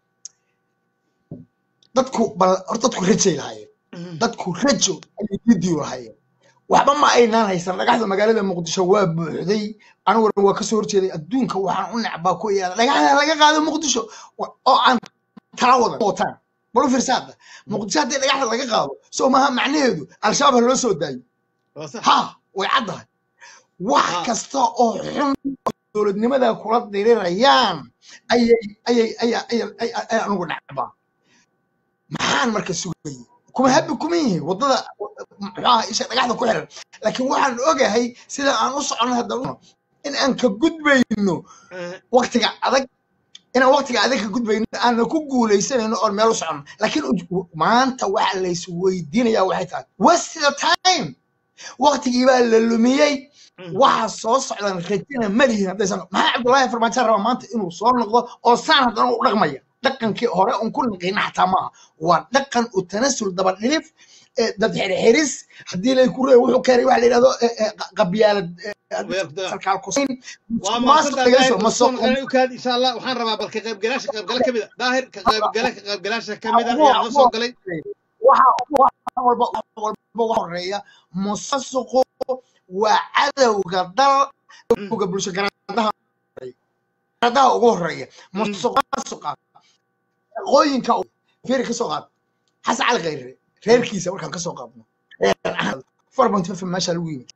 dadku bal horta dadku rajay lahaayeen dadku rajo ayay didiyo lahaayeen waxba ma aynaan haysan dhagaxda magaalada muqdisho waa buuxday aniguna waa kasoo horjeeday adduunka waxaan u necbaa ku iyaada dhagaxda laga qaado muqdisho oo aan tala wadan wataan bal u fiirsaada muqdisho haddii dhagaxda laga qaado soo maaha macnaheedu al-shabaab ha loo soo daayo ha way caddahay wax kasta oo xun dowladnimada kula dirirayaan ayay ayay ayay ayay anigu necbaa maxaan marka sugayay kuma habi kuma yihiin waddada muxuaha isha dhagaxda ku xiran laakiin waxaan ogahay sida aan u socono hadda in aan ka gudbayno waktiga adag inaan waktiga adag ka gudbayno aanna ku guuleysanayno oon meel u socono laakiin maanta waxa lays weydiinayaa waxay tahay what's the time waktigii baa la lumiyey waxa soo socdan rajina malihin haddaysan maxaa cabdullaahi farmaajo raba maanta inuu soo noqdo oo saan haddana u dhaqmaya dhaqankii hore un ku naqina xataa maaha waa dhaqan u tanasul daba dhilif dad xirxiris haddii lay ku reey wuxuu keenay waxa la yidhahdo qabyaalad sarkaal kusayn insha allah waxaan rabaa bal ka qaybgalaasha qaybgala kamid a daahir ka qaybgala ka qaybgalaasha kamid a ayaa noo soo galay walba walba horeeya musasuqu waa cadowga dalga bulsho garadaha garadaha ugu horeeya musuqmaasuqa shaqooyinka fiiri ka soo qaad xasan cali khayre reerkiisa markaan ka soo qaadno farbantifa meesha lagu yimid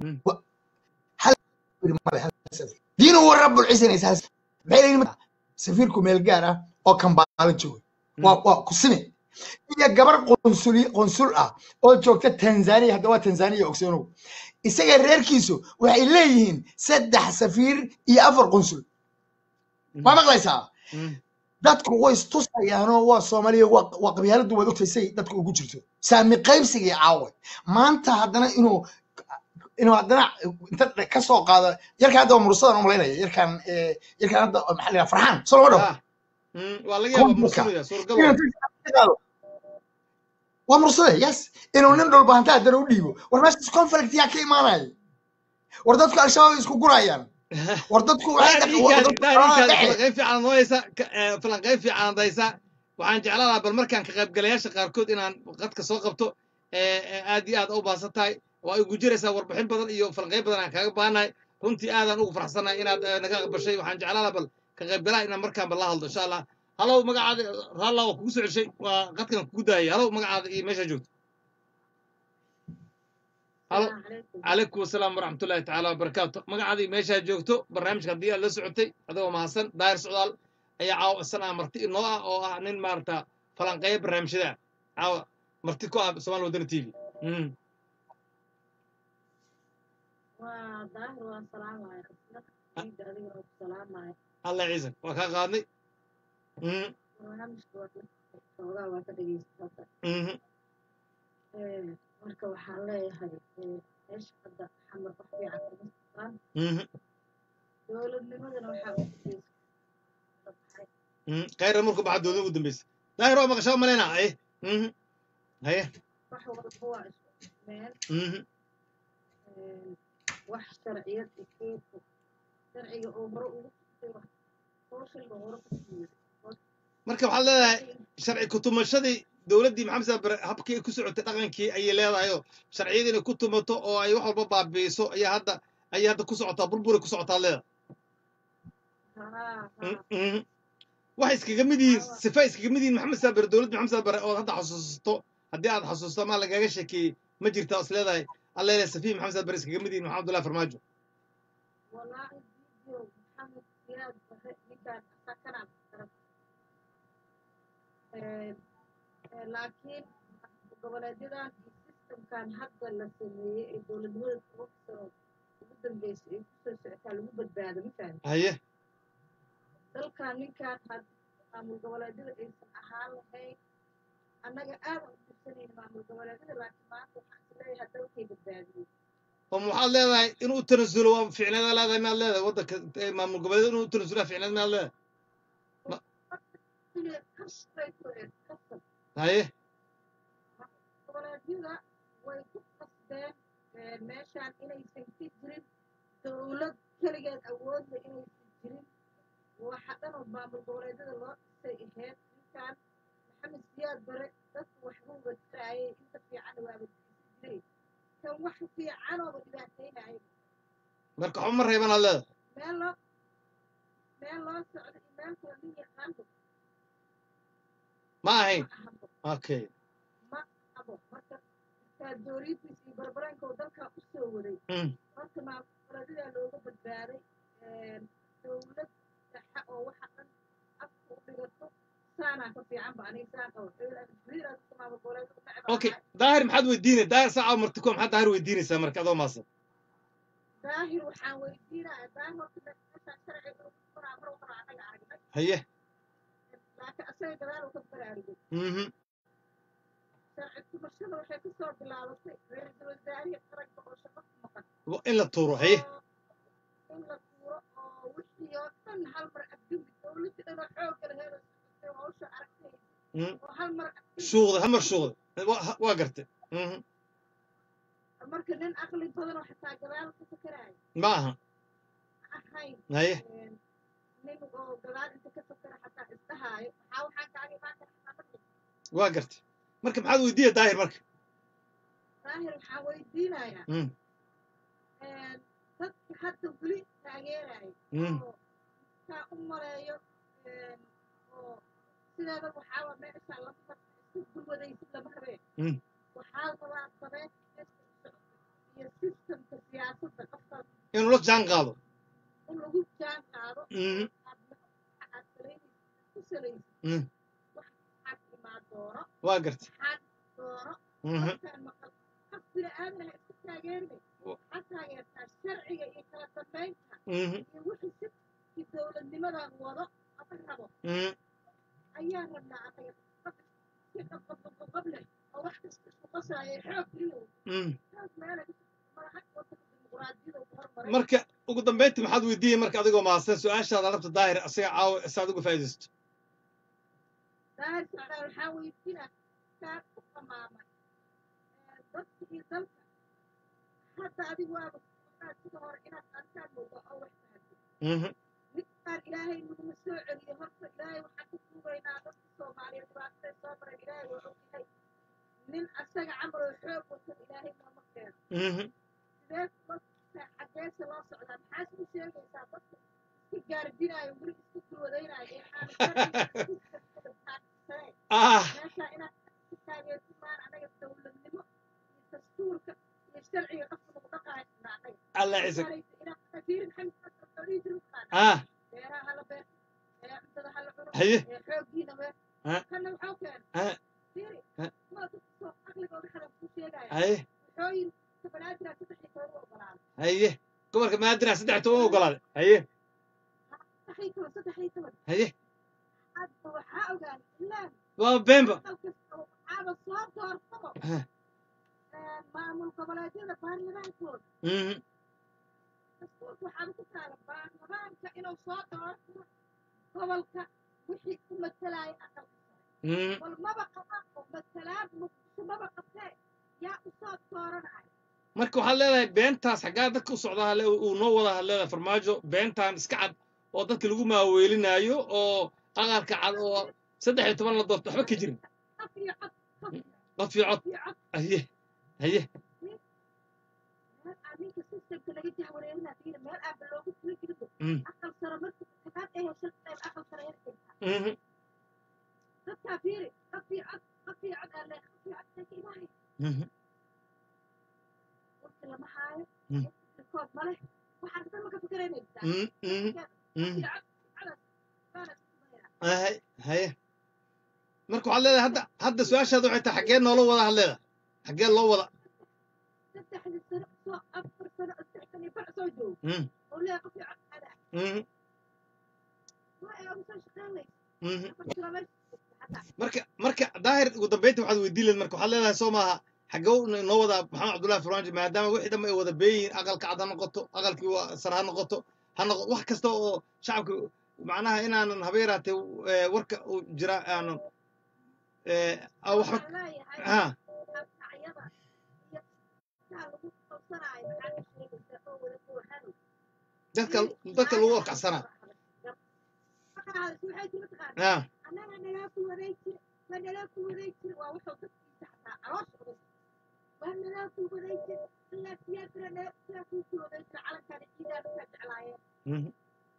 diinu wa rabbul ciisanaysa safiirku meel gaar ah oo kambaalo jooga waa waa kusine iyo gabar qonsuli qonsul ah oo joogta tanzania hadda waa tanzania ogsoonow isaga reerkiisu waxay leeyihiin saddex safiir iyo afar qonsul waa maqlaysaa dadku way istusayaanoo waa soomaaliya waa waa qabyaaladu waad ogtay say dadku ugu jirto saami qaybsigii caawa maanta haddana inuu inuu haddana inta ka soo qaado yarkaan hadda waa mursadan umalaynaya yarkaan eh, yarkaan hadda maxaa la yidhaha farxaan soo lama dhawo ah mm, waa laga yaabaa Konfurka. mursanaya suuragal inuu waa inta ka qaado waa mursade yes inuu nin dhulba hanta haddana u dhiibo war meeshaas conflict yaa ka imaanaya war dadku al-shabaab isku gurayaan war dadku waxay daahir dhaq- war iinkaadi dadku daahir xaalada iinkaadi dhexe falanqayn fiican noysa falanqayn fiican hadaysa waxaan jeclaan lahaa bal markaan ka qaybgalayaasha qaarkood inaan qadka soo qabto ee, ee, aad iyo aad u baasan tahay waa igu jiraysaa warbixin badan iyo falanqayn badan aan kaaga baahanahay runtii aadaan ugu faraxsanahay inaad eh, naga aqbashay waxaan jeclaan lahaa bal ka qaybgalaha inaan markaanba la hadlo insha allah halow magacaada raalla waa kugu soo ceshay waa qadkan kugu daayay halow magacaada iyo meeshaa joogto halo calaykum asalaam waraxmatullaahi tacaala wabarakaatu magacaadii meeshaa joogto barnaamijka haddii aad la socotay adigoo mahadsan daahir socdaal ayaa caawa isanaa marti inoo ah oo ah nin maarata falanqeeya barnaamijyada caawa marti ku ah somaali wadani t v Mm. waa daahir waa salaamaya isna ciida adiga waa ku salaamaya allah ciisan waa kaa qaadnay Mhm, barnaamijka waa xoogaa waa ka dhegeysta hadda mhm. Ee, marka waxaan leeyahay ee, meesha hadda xamar wax fiican kuma socdaan Mhm, dowladnimadana waxaa ugu daysa baxay mhm. khayra markuu baxa dooda ugu dambeysa daahir waa maqashaa maleyna aye Mhm. haye wax walba waa isku meel Mhm, Ee, wax sharciyad ikeeku sharciga oo hore ugu sugtay wax sooshalba hore ku siiyey marka waxaad leedahay sharci kutumashadii dowladdii maxamed saad bare habkii ay ku socotay dhaqankii ayay leedahayoo sharciyadii inay ku tumato oo ay wax walba baabi'iso ayaa hadda ayay hadda ku socotaa burburay ku socotaa leeda haa haa Mhm. waxay iskaga mid yihiin sifa iskaga mid yihiin maxamed saad bare dowladda maxamed saad bare oo hadda xasuusato haddii aad xasuusto ama lagaga sheekeeyey ma jirta is leedahay alla leedahay safihi maxamed saad bare iskaga mid yihiin maxamed abdullahi farmaajo والله فيديو محمد زياد ninkaan asakanaan arag laakiin goboleedyadan iyo systemkan hadda la sameeyey ee dowladnimada toban sano ugu dambeysay ay kusoo socotaa lagu badbaado ma fahmi haye dalkan ninkaan had maamul goboleedyada aysan ahaan lahayn annaga aadan u dirsanayna maamul goboleedyada laakiin maanta waxaan is leeyahay dalkay badbaadiyey oo waxaad leedahay inuu tanasulo waa ficneeda leedahay miyaad leedahay waddanka eh, maamul goboleed inuu tanasula ficneed miyaad leedahay Inay kasbay ku eed kasab haye goboleedyada way ku qasbeen ee, meeshaan inaysan ka jirin dowlad keligeed awoodla inaysan jirin waxa dhan oo maamul goboleedyada loo dhisay ahayd ninkaan maxamed siyaad bare dadku waxbuuba taraayay inta fiican waaba diisan jiray kan wax fiicanooba dhibaataynaya marka waxba ma reebanaad leedahay meel loo meel loo socdo iyo meel kale nin yaqaanba ma ahayn ma ahabo okay ma ahabo marka diktaatooriyadiis iyo barbaranka oo dalkaa u soo waday Mm. horta maamulgoboleedyada looga badbaaday dowlad dhexe oo waxa dhan afka u dhigato saanaa ka fiicanba aniga saan qabo riiraadka maamulgoboleedyada necbaa okay daahir maxaad weydiinay daahir saaca marti ko maxaad daahir weydiinaysaa marka adoo maasan daahir waxaan weydiinaya daahir horta meeshaan sharciga ugu furaa mar waxaan anaga aragnay haye laakiin asaga gadaal uu ka baraarugay mhm sharci tumashada waxay kasoo bilaabatay ra-iisul wasaarihii qaranka oo shaqo ku maqan Wa- in la tuuro haye oo in la tuuro oo wixii oo dhan hal mar abdumi dowladda dhan oo xoogga laheeda socotay oo hawsha aragtay Mm. oo hal mar abdumi shuuqda hamar shuuqda Wa- waa gartay Mhm. marka nin aqli badan oo xitaa gadaal ka fakaraayo ma aha ahayn haye nin oo gadaal inta ka fakara xataa isdhahaayo maxaa waxaan kaaga imaan kara xataa marka waa gartay marka maxaad weydiiya daahir marka daahir waxaan weydiinayaa Mm. dadka hadda weli taageerayo Mm. oo kaa u maleeyo oo sideeda waxaaba meesha lama isku gulwadaysid lama rabeen Mm. waxaa rabaa sabeen iyo sistemka siyaasadda qofkaas inuu la jaan qaado in lagu jaan qaado Mhm. aad aad salaynaysid ku salaysid Mm. wax maxaad imaan doono waa gartay maxaad doono Mhm. markaan maqal qof bini aadanaha isku taageerinay Wa- waxaad taageertaa sharciga iyo kala dambeynta Mhm. iyo wixii si dowladnimadan wado ama rabo Mhm. ayaan rabnaa anaga si qabqableh oo wax kasta isku qasaayo xoog iyo Mm. xoog meela madaxa wadanka dimuqraadiyada ugu hormaray marka ugu dambeyntii maxaad weydiiyey marka adigoo mahadsan su-aashaada labta daahir asiga caawa saad uga faa'iidaysto daahir socdaal waxaa weydiinaa kaa ku qamaamay dadka iyo dalka hadda adigu waaba socdaal sida hore inaad arkaan moodo oo wax fahanto Mhm. midkaan ilaahay naguma soo celiyo horta ilaahay waxaan ku tuugaynaa dadka soomaaliyeed dhibaataday soo maray ilaahay waa ogyahay nin asaga camal oo xoog watan ilaahay nooma keeno Mhm. sidee loo xageesa loo socdaa maxaas u sheegaysaa dadka iska gaardinaayo weli iska gulwadaynaayo ee aan ah meeshaa inaad ka taageerti maan anaga dowladnimo iyo dastuurka iyo sharciga qofka lagu dhaqaayna anaga allah ciise inaad fiirin xamiid jiri ah beeraha hala beer ee cuntada hala cuno haye ee xooggiina beer Ah. kana waxuu keena Ah. fiiri Ah. kuwa dadka soo aqligooda xadan ku sheegaya haye wuxuu yiri kabanaadira saddex iyo toban u ogolaaday haye gobolka maadina saddex toban u ogolaaday haye saddex iyo toban saddex iyo toban haye hadda waxaa ogaanay ilaa waa bemba aqal kasta waxaaba soo doorsado Ah. ee, maamul goboleedyada baarlamaankooda Mhm. dastuurka waxaaba ku taala baarlamaanka inuu soo doorsado gobolka wixii ku matalaya aqalka sare Mhm. bal maba qabaan oo matalaad muqdisho maba qabtee yaa u soo dooranaya marka waxaad leedahay beentaas xaggaa dadka u socdaa hale uu noo wada had leedahay farmaajo beentaan iska cad oo dadka lagu maaweelinaayo oo aqalka cad oo saddex iyo toban la doorto waxba ka jirin qof iyo cod qof cod fii cod iyo cod haye haye meel aan ninka systemka laga jahwareerinaa fiiri meel aanba loogu tuli jirinba Mm. aqal sare marka matalaad ay hesho qayb aqal sare ay heshaa Mhm. dadkaa fiiri qof iyo cod qof iyo cod aan leeyahay qof iyo cod ka ilaahay Mhm. waqti lama haayo Mm. kood ma leh waxaan dhan ma ka fikiraynaysaa Mhm. Mhm. Mhm. haye haye marka waxaad leedahay hadda hadda su-aashaada waxay tahay xaggee noola wada had leedahay xaggee loo wada saddexdii sano soo afar sano oo saddex sano iyo bar soo joogo Mhm. oo leeyahay qof iyo cod ada Mhm. waa ay ugu soo shaqaynaysa Mhm. afar sano meesha xataa marka marka daahir ugu dambeynta waxaad weydiin leed marka waxaad leedahay soo maaha xaggee noo wada maxamed cabdullahi farmaajo maadaama wixii dhamma ay wada beeyihiin aqalka cad ha noqoto aqalkii waa sare ha noqoto ha noqo wax kasta oo shacabka macnaha inaanan haba yaraatee eh, warka uu jira aanan eh, ah, waxba waxaan leeyahay ha abkacyada iyo kaa lagu qabsanaayo maxaa ka sheegaysaa oo wada buuxano dadka dadka lagu warkacsanaa waxay jira mataqaana ha annaga nalaa ku waday jira waa nalaa ku waday jira waa wuxuu dadkiisa xataa caloosh oday waa nalaa ku waday jira ilaa siyaasira nalaa siyaa kuu ku waday jira calankaana ciidaa markaa jeclaayeen Mhm.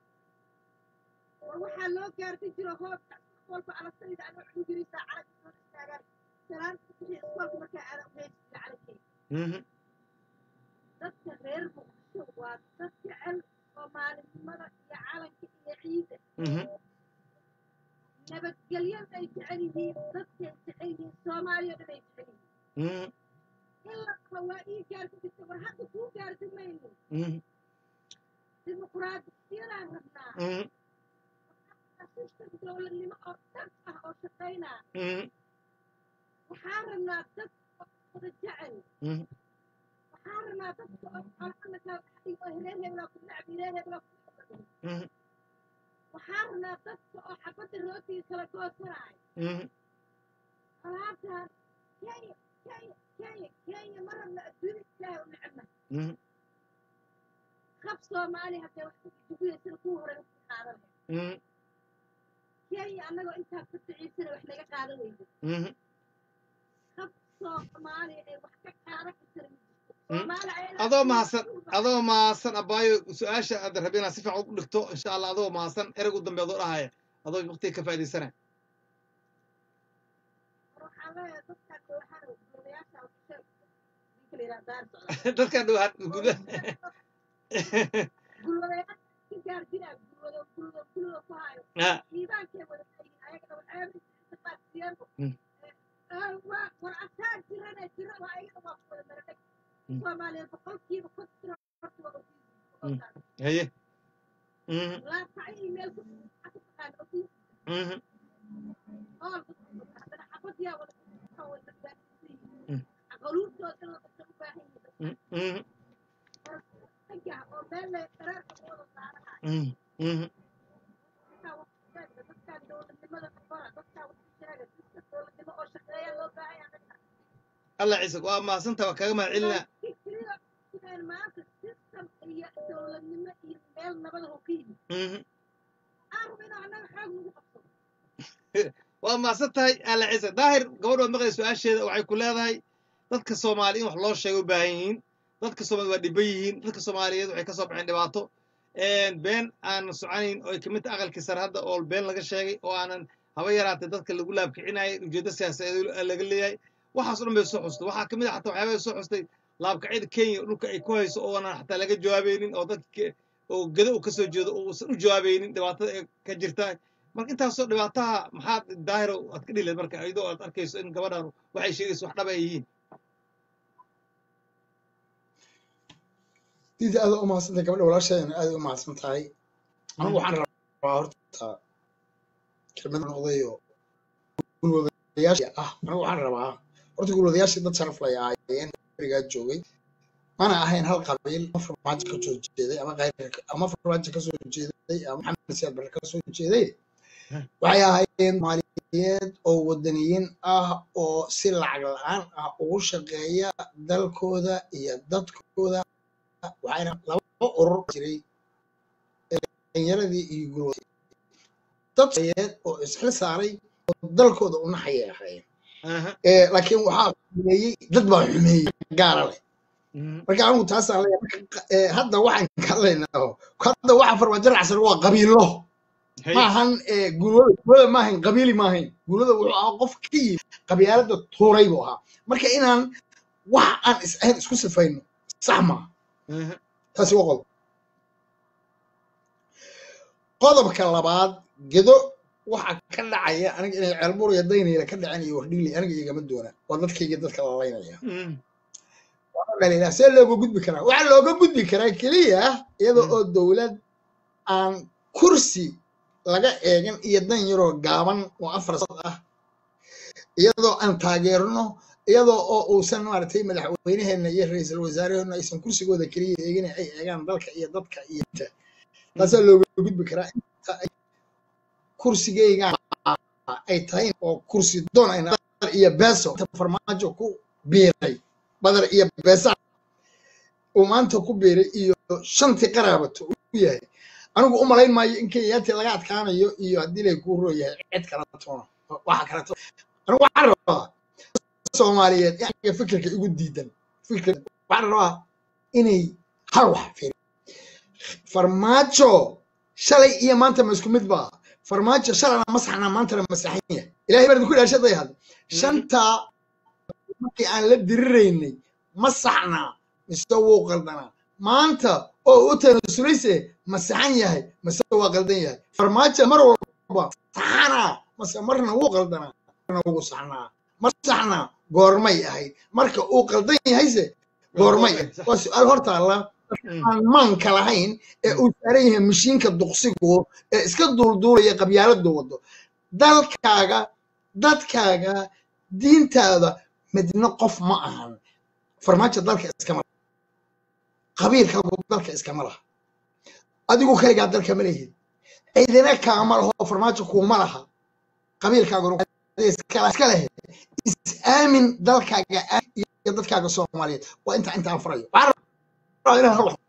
war waxaa loo gaartay jiro hoobka walba alasayda anoo cudurisa calanka soo istaagaan salaanta wixii iskoolka markaa aadan uheyn jira calankeyga Mhm. dadka reer muqdisho waa dad jecel soomaalinimada iyo calanka iyo ciida Mhm. nabadgelyada ay jecel yihiin dadkay jecel yihiin soomaaliya dhan ay jecel yihiin Mhm. in la qaba waa ii gaarsi jirta war hadda kuu gaarsi mayno Mhm. dimuqraadiyadaan rabnaa Mhm. sistem dowladnimo oo dhan ah oo shaqaynaa Mhm. waxaan rabnaa dad oo wada jecel Mhm. waxaan rabnaa dadka oo xolxana kala dhaxdiyo oo reer hebelaa ku nacbi reer hebelaa ku nacbi Mhm. waxaan rabnaa dadka oo xabadda rootiga kala goosanaayo Mhm. alaabtaan kenya kenya kenya kenya ma rabna adduunya ilaahay u necebna Mhm. qab soomaali haddee wax ku jubiya sida kuu hore wax ka qaadan lahayd Mhm. kenya annagoo intaa ku daciifsana wax naga qaadan weydo Mhm. qab soomaali ay wax ka qaadan kartana ma jirto Mm. soomaali ayadaa adoo mahadsan adoo mahadsan abaayo su-aasha aad rabi inaad si fiican u dhigto insha allah adoo mahadsan ereg u dambe adoo dhahaya adoo waqtiga ka faa'iidaysanaya waxaan leeyahay dadkaan dooxano golayaasha waxay ninka la yidhaha daar socda dadkan dhowaan guda gulwadayaasha ka gaardinaa gulwado gulwado gulwado ku hayo ha diibaankay wada leeyihiin ayagana waxyaaba qaadsiyeeno Mm. waa war asaa jirana jira waa ayagana waa ku wada maradheg Mm. soomaaliyeed boqolkiiba konton horta waa Mm. ofiis haye Mhm. laasacyo iyo meel ku maxaa ku taqaana ofiis Mhm. diyaa wada waxaa way badbaadinsan yihiin Mm. aqaluubtooda in la qabta u baahan yihiin Mm, mhm, ragga oo meel le qaraarka ku wada saarahay mhm, mhm. dadkaa wax sheega dadkaa dowladnimada qabara dadkaa wax sheega dadka dowladnimo oo shaqeeya loo baahan yahay alla ciise waa mahadsanta waa kaga mahad celinaa fikriga inaan maanta system iyo dowladnimo iyo meel nabada oo ka yimid Mhm. aan rabo inaan annaga xoog nagu qabsado waa mahadsan tahay alla ciise daahir gabadh waad maqlay su-aasheeda waxay ku leedahay dadka soomaali in wax loo sheega u baahan yihiin dadka soomaali waa dhiban yihiin dadka soomaaliyeed waxay ka soo baxeen dhibaato been aanan soconayn oo ay kamid tahay aqalkii sare hadda oo been laga sheegay oo aanan haba yaraatay dadka lagu laabkicinayay ujeeddo siyaasadeed laga leeyahay waxaas o dhan bay soo xustay waxaa kamid a xataa waxyaabay soo xustay laabkacyada kenya dhulka ay ku hayso oonan xataa laga jawaabaynin oo dadka oo gedo uu kasoo jeedo oo uusan u jawaabaynin dhibaatada ee ka jirta marka intaasoo dhibaataha maxaad daahiro aad ka dhileed marka iyadoo aad arkayso in gabadhan waxay sheegayso wax dhab ay yihiin diida aad u mahadsantahay gabadha walaasheedana aad u mahadsan tahay anigu waxaan rabaa horta kelmad noqday oo gulwadayaasha ah anigu waxaan rabaa horta gulwadayaashii dad sharaf lay ahaayeen berigaa joogay mana ahayn hal qabiil ama farmaajo ka soo jeeday ama qayr ama farmaajo ka soo jeeday ama maxamed siyaad barre ka soo jeeday waxay ahaayeen maaliyeed oo wadaniyiin ah oo si lacag la-aan ah ugu shaqeeya dalkooda iyo dadkooda waxayna laba urur jiray dhalinyaradii iyo gulwada dad maaliyeed oo isxil saaray oo dalkooda u naxayay ahaayeen Aha. Eh, laakiin waxaa xumeeyey dad baa xumeeyey gaara leh Mhm. marka anigu taasaan leeyahay marka eh, hadda waxaan ka hadlaynaa hadda waxa farmaajo raacsan waa qabiilo Hey. maahan eh, gulwada gulwada maahayn qabiili maahayn gulwada wuxuu ahaa qof ka yimid qabyaalada tuuray buu ahaa marka inaan wax aan is ahayn isku sifayno sax maaha Aha. taasi waa qodob qodobka labaad gedo waxa ka dhacaya aniga inay ceelbuur iyo daynayla ka dhaceen iyo wardhigli aniga igama doona waa dadkayga dadka la laynaya Mhm. dhaliilaa see looga gudbi karaa waxaa looga gudbi karaa keliya iyada Mm. oo dowlad aan kursi laga eegin iyo dan yaroo gaaban oo afar sad ah iyadoo aan taageerno iyadoo oo uusan maaragtay madaxweynaheena iyo ra-iisul wasaaraheena aysan kursigooda keliya eegin ay eegaan dalka iyo dadka iyo inta taasaa looga gudbi karaa inta ay kursigeygaan ay tahay oo kursi doon ayna badar iyo beeso inta farmaajo ku biiray badar iyo beesa uu maanta ku biiray iyo shantii qaraabato u yahay anigu u malayn maayo in kenyaati laga adkaanayo iyo haddii lay kuu roo yahay cid kala toona waxa kaleto anigu waxaan rabaa soomaaliyeed in aniga fikirka igu diidan fikir waxaan rabaa inay hal wax fiiri farmaajo shalay iyo maanta ma isku mid baa farmaajo shalana masaxna maantana masaxan yahay ilahay baan idinku dhaashaday hadda shantaa markii aan la diriraynay ma saxnaa mise wuu qaldanaa maanta oo u tanasulayse ma saxan yahay mise waa qaldan yahay farmaajo mar walba saxanaa mase marna wuu qaldanaa marna wuu saxnaa mar saxnaa goormay ahayd marka uu qaldan yahayse goormay ahayd waa su-aal hortaalla Mhm. aan maanka lahayn ee uu saaran yahay mashiinka duqsigu ee iska duulduulaya qabyaaladu wado dalkaaga dadkaaga diintaada midna qof ma ahan farmaajo dalka iskama laha qabiilkaagu dalka iskama laha adigu kaligaa dalka ma lehid cidina kaama laho farmaajo kuuma laha qabiilkaaguna iska iska lehe is aamin dalkaaga aamin iyo dadkaaga soomaaliyeed waa inta inta aan farayo waxaan rabaa inaan hal wax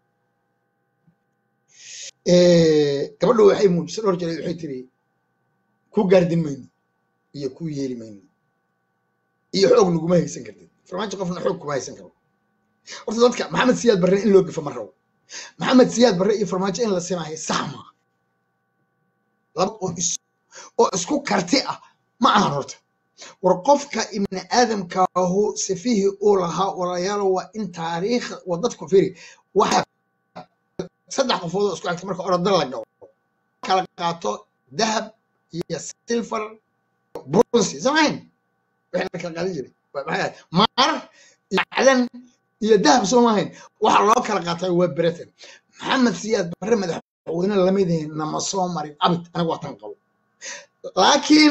Eh, gabadhu waxay muujisay dhowr jeer waxay tiri ku gaardin mayno iyo ku yeeli mayno iyo xoog naguma haysan kartid farmaajo qofna xoog kuma haysan karo horta dadka maxamed siyaad barre in loo gafo ma rabo maxamed siyaad barre iyo farmaajo in la simaayo sax ma laba oo is oo isku karti ah ma ahan horta war qofka ibni aadamkaahu sifihii uu lahaa walaalayaalo waa in taariikh waa dadku firi waxa saddex qofood oo isku xigta marka orada la gabo kala qaato dahab iyo silver bronze samayn wixii la kala qaadan jiray Waa maxay ahayd? maar iyo macdan iyo dahab soo maahayn waxa loo kala qaatay waa britain maxamed siyaad barre madaxweyne lamid nama soo marin abid aniga waa tan qabo laakiin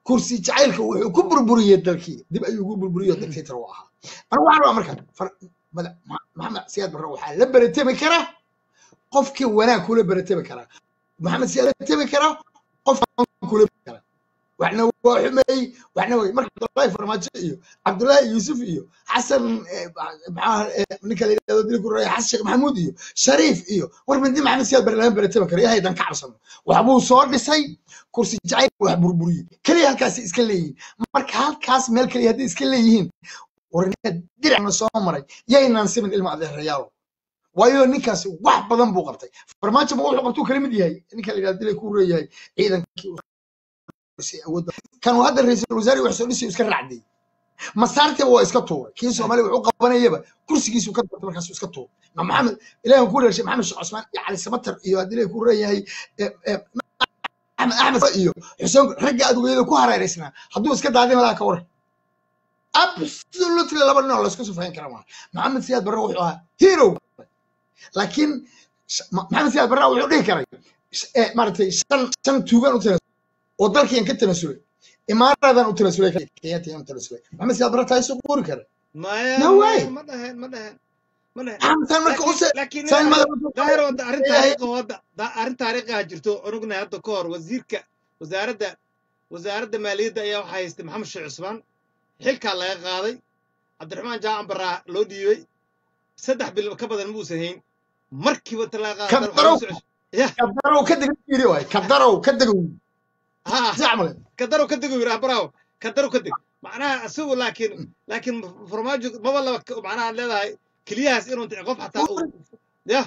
kursi jacaylka wuxuu ku burburiyey dalkii dib ayuu ugu burburiyo dictator u ahaa anigu waxaan rabaa marka far- mada- Ma- maxamed siyaad barre waxaa la beretemi kara qofkii wanaag kula beretemi karaa maxamed siyaad beretemi kara qofkaan kula kara waxna waa xumeeyey waxna way marka cabdullaahi farmaajo iyo cabdullaahi yuusuf iyo xasan eh, maxaa eh, ninka la yidhahdo dili ku raya xasan sheekh maxamuud iyo shariif iyo war mindi maxamed siyaad barre lama beretemi karo yahay dan ka cabsano waxbuu soo dhisay kursi jacayl wax burburiyey keliya halkaasi iska leeyihiin marka halkaas meel keliya hadday iska leeyihiin warnaa diracna soo maray yaynaan simin ilma adeerayaalo waayo ninkaasi wax badan buu qabtay farmaajo ma wuxuu qabtuu kala mid yahay ninka la yidhahdo dilay ku reeyahay ciidankii uu dhisay awoodda kan uu hadda ra-iisul wasaare wax soo dhisay iska raacday masaartiba waa iska tuuray kii soomaaliya wuxuu qabanayaba kursigiisu ka doortay markaasuu iska tuuray ma maxamed ilaahan ku reershay maxamed sheekh cusmaan iyo cali samatar iyo haddii lay ku reeyahay eh, eh, axmed axmed iyo xuseen ragga adugeeyada ku hareeraysnaa hadduu iska daadin lahaa ka waran absolutely laba nin oo laysku sufayn kara maaha maxamed siyaad barre wuxuu ahaa hero laakiin sh- Ma- maxamed siyaad barre wuxuu dhihi karay sh- eh, maaragtay shan shan tuugaan u tanasulay oo dalkiian ka tanasulay imaaradan u tanasulay kenyaatiyan u tanasulay maxamed siyaad barre taa isoo qori kara maya no way maya ma dhaheen ma dhaheen ma dhaheen maxamed saan marka laakiin use laakiin saan nin madaxa daahir wadda arrin leeyahay taariikhi wadda da- arrin taariikhiha jirto onugnahay hadda ka hor wasiirka wasaaradda wasaaradda maaliyadda ayaa waxaa haystay maxamed sheekh cusmaan xilkaa laga qaaday cabdiraxmaan jaacan baraa loo dhiibay saddex bil ka badan ma uusan hayn markiiba inta laga qaada haddana waxaa kadarow loo soo ceshay ya kadarow ka dega yiri waay kadarow ka dega ha jacmale kadarow ka dego yidhaha braawo kadarow ka deg macnaha isagu laakiin laakiin farmaajo maba laba macnaha aad leedahay keliyahaas inuu qof xataa uu ya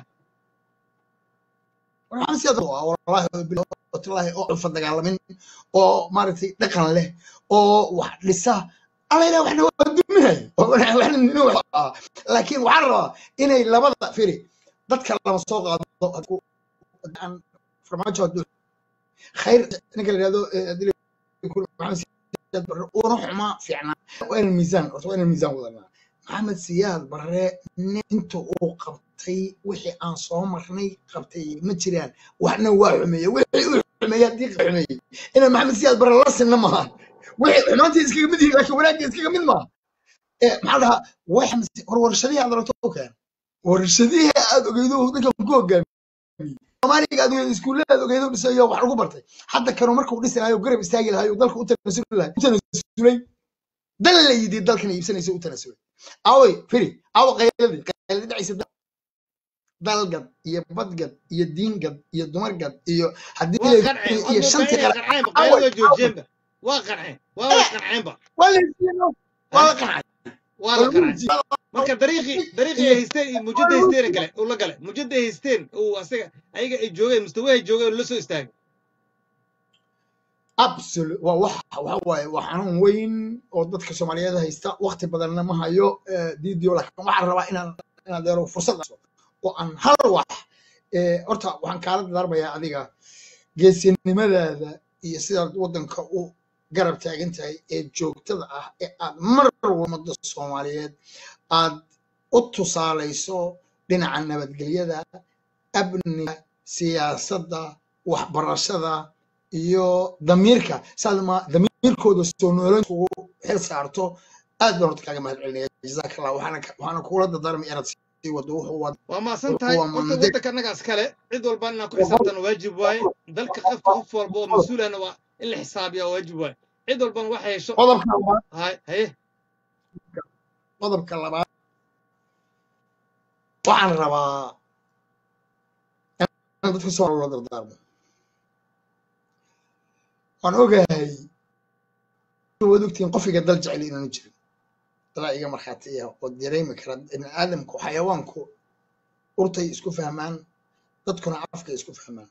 waxaan siyaad waa wallaahi bilahi oo culfa dagaalamin oo maaragtay dhaqan leh oo wax dhisa alla ilaah waxna waa duminaya oo waxna waxna nin wax ah laakiin waxaan rabaa inay labada firi dadka lama soo qaado hadku- aan farmaajo hadduu khayr ninka la yidhahdo eh, haddii la- ku- maxamed siyaad barre uuna xumaa fiicnaa waa inaan miisaan horta waa inaan miisaan wadanaa maxamed siyaad barre nin inta uu qabtay wixii aan soo marnay qabtay ma jiraan waxna waa xumeeye wixii uu xumeeye haddii xumeeyey inaan maxamed siyaad barre la sinna maaha wixii xumaantii iskaga mid yihiin laakiin wanaagga iskaga mid maaha Eh, maxaa dhahaa wax war warshadihii aad rabto u keen warshadihii aad ogeydo ninkan ku hogaamiyey soomaaliga aad ogeydo iskuullada aad ogeydo dhisayo wax lagu bartay hadda kanu markuu dhisi lahayo garab istaagi lahayo dalka u tanasuli lahay u tanasulay dal la yidhi dalkan iibsanaysa u tanasulay awey firi awo qayladii qayladii dhacaysa da- dalgad iyo badgad iyo diingad iyo dumargad iyo haddii waa la qanceen iyo waxaad shantii moodaa kale inay qanceenba awey qayladoo joojiyeenba waa qanceen waa way qanceenba waa la heshiino waa la ha qancay waa waa la lagu qancay heshiiyey marka dariiqii dariiqii iyo ay haysteen iyo mujadda haysteen gale uu la gale mujadda ay haysteen uu asaga ayaga ay joogeen mustawahay joogeen la soo istaagay absolute waa wax waxa waaye waa xanuun weyn oo dadka soomaaliyeed haysta waqti badanna ma hayo eh, diidio laakiin waxaan rabaa inaan inaan deero fursad siiso oo aan hal wax eh, horta waxaan kaala darmayaa adiga geesinimadaada iyo sidaad waddanka u garab taagan tahay ee joogtada ah ee aad mar walba ummadda soomaaliyeed aad u tusaalayso dhinaca nabadgelyada amniga siyaasadda waxbarashada iyo damiirka saad ma damiirkooda soo noolan kugu xil saarto aad baan horta kaaga mahad celinaya jazaaka allah waxaana ka- waxaana kugula dardaarmay inaad sii wado wuxuu wad waa maasan wuxuu tahay waa horta mandeg waddanka annagaas kale cid walba inaan ku xisaabtana waajib waaye dalka qof qof walba oo mas-uulahna waa in la xisaabiya waa waajib waaye cid walbana waxay hesho qodobka labaad hay haye qodobka labaad waxaan rabaa inaan dadka soo loola dardaarmo waan ogahay waad ogtihiin qofiga dal jecel inaanu jirin dalaa iga markhaati ah oo dareemi kara ibni aadamku xayawaanku urtay isku fahmaan dadkuna afkay isku fahmaan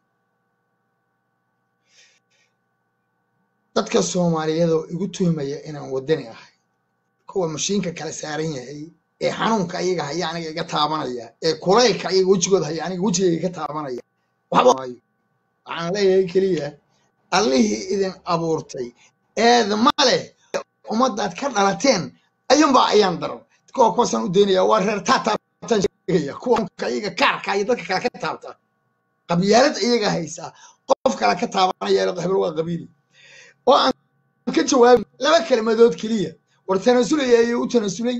dadka soomaaliyeed oo igu tuhmaya inaan wadani ahay kuwa mashiinka kala saaran yahay ee xanuunka ayaga haya aniga iga taabanaya ee kulaylka ayaga wejigooda haya aniga wejigayga iga taabanaya waxba maayo waxaan leeyahay keliya allihii idin abuurtay eed ma leh ummadaad ka dhalateen ayuunbaa ayaan daran kuwa kuwaasaan u daynaya waa reer taataabtaan sheegaya kuwa iyaga kaarka iyo dadka kale ka taabta qabyaalad iyaga haysa qof kale ka taabanaya hebel waa qabiili oo aan ka jawaabin laba kelmadood keliya war tanasulaya ayuu u tanasulay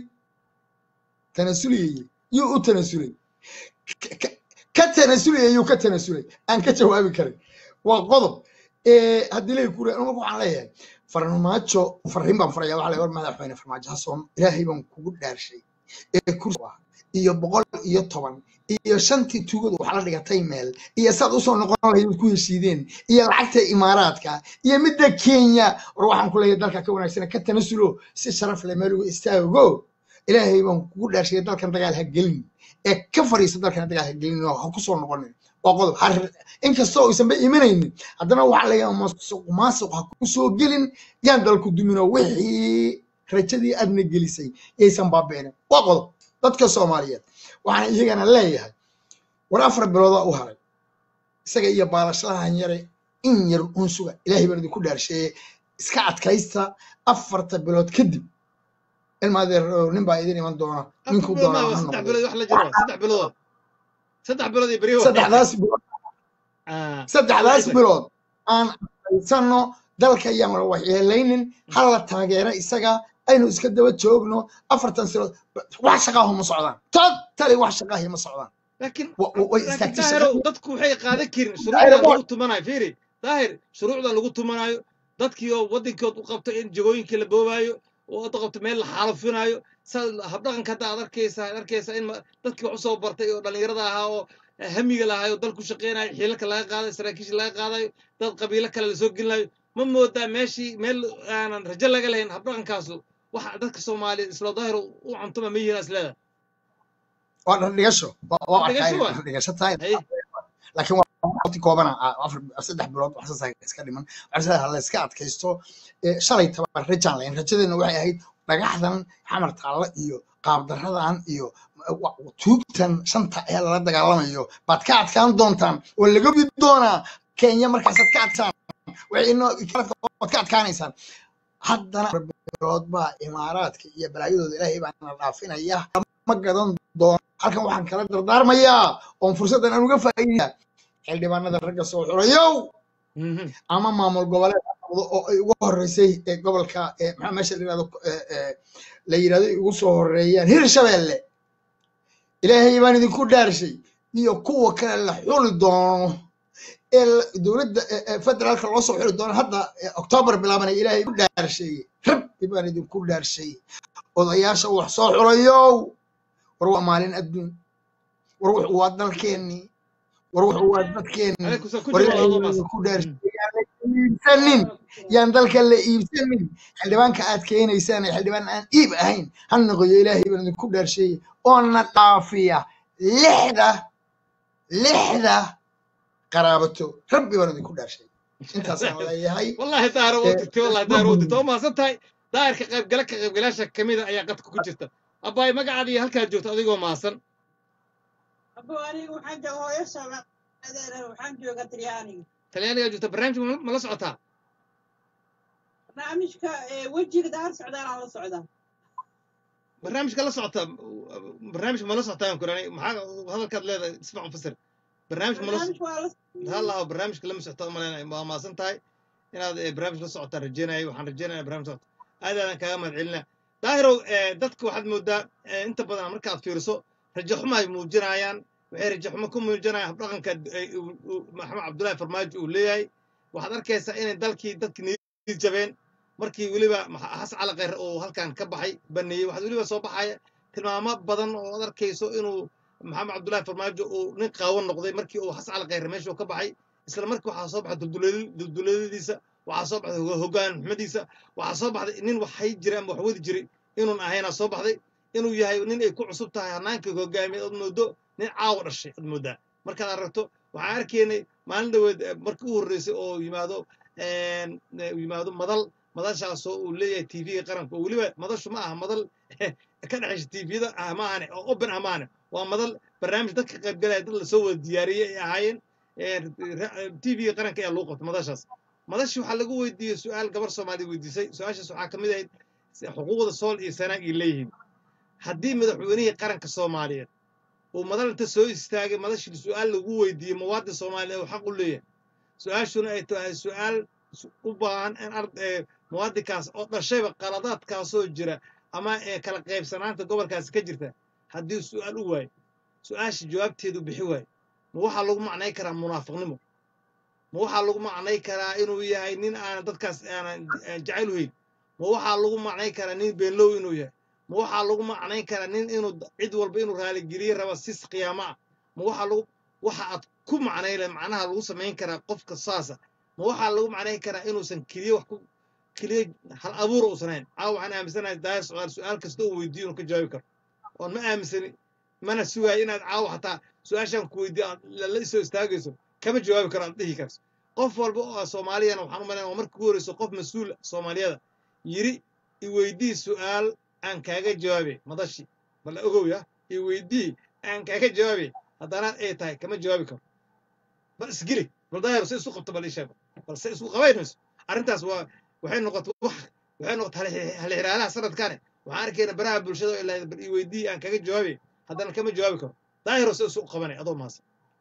tanasuliyay yuu u tanasulay Ka- ka- ka tanasulaya yuu ka tanasulay aan ka jawaabi karin waa qodob Eh, haddii lay kure anigu waxaan leeyahay farmaajo fariin baan faraya waxaa la war madaxweyne farmaajo hasoon ilaahay baan kugu dhaarshay ee kursi ah iyo boqol iyo toban iyo shantii tugadu waxaa la dhigatay meel iyo saad usoo noqon lahayd ku heshiideen iyo lacagta imaaraadka iyo midda kenya war waxaan ku leeyahay dalka ka wanaagsan ka tanasulo si sharaf leh meel ugu istaago ilaahay baan kugu dhaarshay dalkan dagaal ha gelin ee ka fariisa dalkan dagaal ha gelin oo ha kusoo noqonin waa qodob har inkastoo aysanba imanaynin haddana waxaa laga masuq maasuq ha kusoo gelin yaan dalku dumino wixii rajadii aadna gelisay yaysan baabi'inin waa qodob dadka soomaaliyeed waxaan iyagana leeyahay war afar biloodaa u haray isaga iyo baalashlahan yare in yar un suga ilaahay baan idinku dhaarsheeye iska adkaysta afarta bilood kadib ilmaadeer nin baa idin iman doona afar ninkuu bilood doona maa ha saddex noqdo bilood wax la jiro saddex bilood saddex bilood iyo beriyo saddexdaas bilood Ah, saddexdaas wixii- bilood aan adkaysano dalka ayaan la waxyeelaynin hala taageero isaga aynu iska daba joogno afartan silood wax shaqaahu ma socdaan totally wax shaqaahi ma socdaan laakiin Wa- wa- way laakiin istaagtay daahirow shaqadii dadku waxay qaadan karin Daahir, shuruucdan waa- lagu tumanayo fiiri daahir shuruucdan lagu tumanayo dadkii oo waddankood u qabto in jagooyinkii la boobaayo oo u qabto meel la xaalufinayo sa habdhaqanka hadda aad arkaysa aad arkaysa in ma- dadkii wax usoo bartay oo dhallinyarada ahaa oo eh, hamiga lahaay oo dalku shaqeynayo xiilalka laga qaadayo saraakiisha laga qaadayo dad qabiilo kale lasoo gelinayo ma moodaa meeshii meel aanan rajo laga lahayn habdhaqankaasu waxa dadka soomaaliyeed isla daahir u cuntuma ma yihiin isleeda waa dhardhigasho waa waa arkaa dhigasho inay waa dhardhigasho tahay haye laakiin waa waqti koobana ah, afar saddex bilood wax saas iska dhiman waxaa la iska adkaysto Eh, shalay taban rajaan lahayn rajadeena waxay ahayd dhagaxdan xamar taalla iyo qaabdaradan iyo eh, wa- tuugtan shanta ee lala dagaalamayo baad ka adkaan doontaan oo laga gudi doonaa kenya markaasaad ka adkaan waxay inoo waad ka adkaanaysaan haddana afar bilood baa imaaraadka iyo balaayadooda ilaahay baana dhaafinaya ma gadan doono halkan waxaan kala dardaarmayaa oon fursaddan aan uga faa'iidaya xildhibaanada ragga soo xulayow Mhm. ama maamul goboleed ha noqdo oo ay ugu horeysay ee gobolka ee maxaa meesha la yirahdo ee, ee, la yirahdo ay ugu soo horeeyaan hirshabelle ilaahay baan idinku dhaarshay iyo kuwa kale la xuli doono ee la- dowladda ee- ee federaalka loo soo xuli doono hadda ee oktoobar bilaabanaya ilaahay ku dhaarshay rabbi baan idinku dhaarshay odayaasha wax soo xulayow war waa maalin adduun war wuxuu waa dalkeennii war wuxuu waa dadkeennii عليكم سلام كل war جمال ilaahay الله baan ماسك idinku dhaarshay yaan la iibsanin yaan dalka la iibsanin xildhibaanka aad keenaysaan ee xildhibaan aan iib ahayn ha noqoyo ilaahay baan idinku dhaarshay oo na dhaafiya lixda lixda qaraabato rabbi baan idinku dhaarshay intaasaan leeyahay والله داير ee, ودتي والله ma داير ودتي gudbin وما سنتهاي داير كقيب قالك كقيب قلاش كميدة أي قد كوجرتا أباي ما قاعد يهلك جوت أديكو ما سن abo anigu waxaan jooga hooyo soomaaliyeed waxaan jooga talyaaniga تلياني جوت برنامج ما لا سعتها barnaamijka ee wejiga daar socdaan aan la socdaa برنامج كلا سعتها برنامج ما لا سعتها يمكن يعني محا هذا كاد لا تسمع مفسر برنامج ما لا barnaamijka waa la هلا برنامج كلا مسعتها ما ما ما سنتهاي إن هذا برنامج لا سعتها رجينا وحن رجينا برنامج سعتها هذا أنا كلام علنا دايرو دتك واحد مدة أنت بدنا مركز فيرسو رجع حما موجنايان waxay rajaxumo ku muujinayaan habdhaqanka ay- uu- uu maxamed cabdullaahi farmaajo uu leeyahay waxaad arkaysaa inay dalkii dadki niid jabeen markii weliba maxa- xasan cali khayre uu halkan ka baxay baneeyey waxaad weliba soo baxaya tilmaamo badan oo aad arkayso inuu maxamed cabdullaahi farmaajo uu nin qaawan noqday markii uu xasan cali khayre meeshuu ka baxay isla markii waxaa soo baxay dulduleeli- dulduleeladiisa waxaa soo baxday hoga- hoggaan xumadiisa waxaa soo baxday nin wax hay jiray ama wax wadi jiray inuun ahaynaa soo baxday inuu yahay nin ay ku cusub tahay hannaankii hogaamiyeed ood moodo nin caawa dhashay ad moodaa markaad aragto waxaan arkaynay maalin dhaweed eh, markii u horreysay oo yimaado een, eh, yimaado madal madashaasoo uu leeyahay tvga qaranka oo weliba madashu ma aha madal ka dhexaysa tvda ah maahane oo open ah maahane waa madal barnaamij dadka qaybgalaya dad lasoo wada diyaariyey ay ahaayeen tvga qaranka ayaa lagu qabtay madashaas madashi waxaa lagu weydiiyey su-aal gabar soomaaliya weydiisay su-aashaas waxaa ka mid ahayd xuquuqda sool iyo sanaag ay leeyihiin haddii madaxweynihii qaranka soomaaliyeed uu madal inta soo istaagay madashii su-aal lagu weydiiyey muwaadin soomaaliya uu xaq u leeyahay su-aashuna ay tahay su-aal su- u baahan in ard- ee, muwaadinkaas oo dhashayba qaladaadkaasoo jira ama ee kala qaybsanaanta gobolkaasi ka jirta haddii su'aal u waayo su-aasha jawaabteedu bixi waayo ma waxaa lagu macnay karaa munaafiqnimo ma waxaa lagu macnay karaa inuu yahay nin aanan dadkaas aanan aan jacayl u hayn ma waxaa lagu macnay karaa nin beenlow inuu yahay ma waxaa lagu macnayn karaa nin inuu cid walba inuu raaligeliye raba sis qiyaamo ah ma waxaa lagu waxa aad ku macnayle macnaha lagu samayn karaa qofka saasa ma waxaa lagu macnayn karaa inuusan keliye wax ku keliye hal abuura uusan hayn caawa waxaan aaminsanahay daaya su-aal su-aal kasta oo weydiiyo inuu ka jawaabi karo oon ma aaminsani mana sugaayo inaad caawa xataa su-aashaan ku weydiiyo aad la isoo istaagayso kama jawaabi karo aad dhihi karto qof walba oo soomaaliyana waxaan u malaynaya waa markii ugu horeyso qof mas-uul soomaaliyada yiri iweydii su-aal aan kaaga jawaabe madashi balla ogowya iweydii aan kaaga jawaabe haddana ay tahay kama jawaabi karo bal isgeli bal daayaro se isu qabto bal ii sheeg bal se isku qabaynayso arrintaas waa waxay noqotay wax waxay noqotay halixiraalaha sanadkaane waxaan arkayna baraha bulshada oo ilaa bal iweydii aan kaga jawaabe haddana kama jawaabi karo daayaro se isu qabanay adoo mahadsan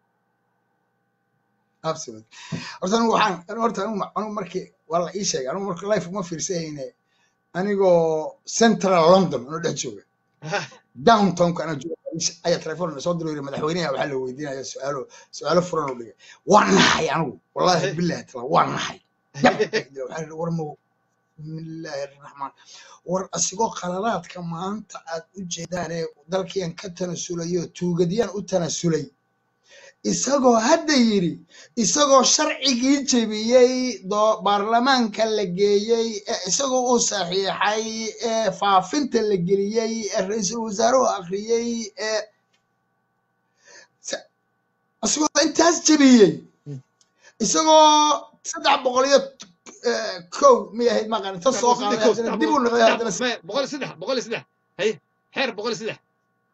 absolute horta anigu waxaan horta anigu anigu markii waa la ii sheegay anigu marka life uma fiirsahayne anigoo central london anoo dhex jooga downtownka anaa jooga ayaa telefoon na soo diro yiri madaxweynaha waxaa la weydiinaya su-aalo su-aalo furan oo dhigay waa naxay anigu wallahi billahi tala waa naxay waxaa yidhi war mow bismillaahi raxmaan war asigoo qaladaadka maanta aad u jeedaanee dalkiyan ka tanasulayo tuugadyaan u tanasulay isagoo hadda yidhi isagoo sharcigii jebiyey doo baarlamaanka la geeyey ee isagoo uu saxiixay ee faafinta la geliyey ee ra-iisul wasaaruhu akhriyey ee isagoo intaas jebiyey isagoo saddex boqol iyo kow miyay ahayd maqan inta soo qaaday haddana dib u noqday haddana boqol iyo saddex boqol iyo saddex haye xeer boqol iyo saddex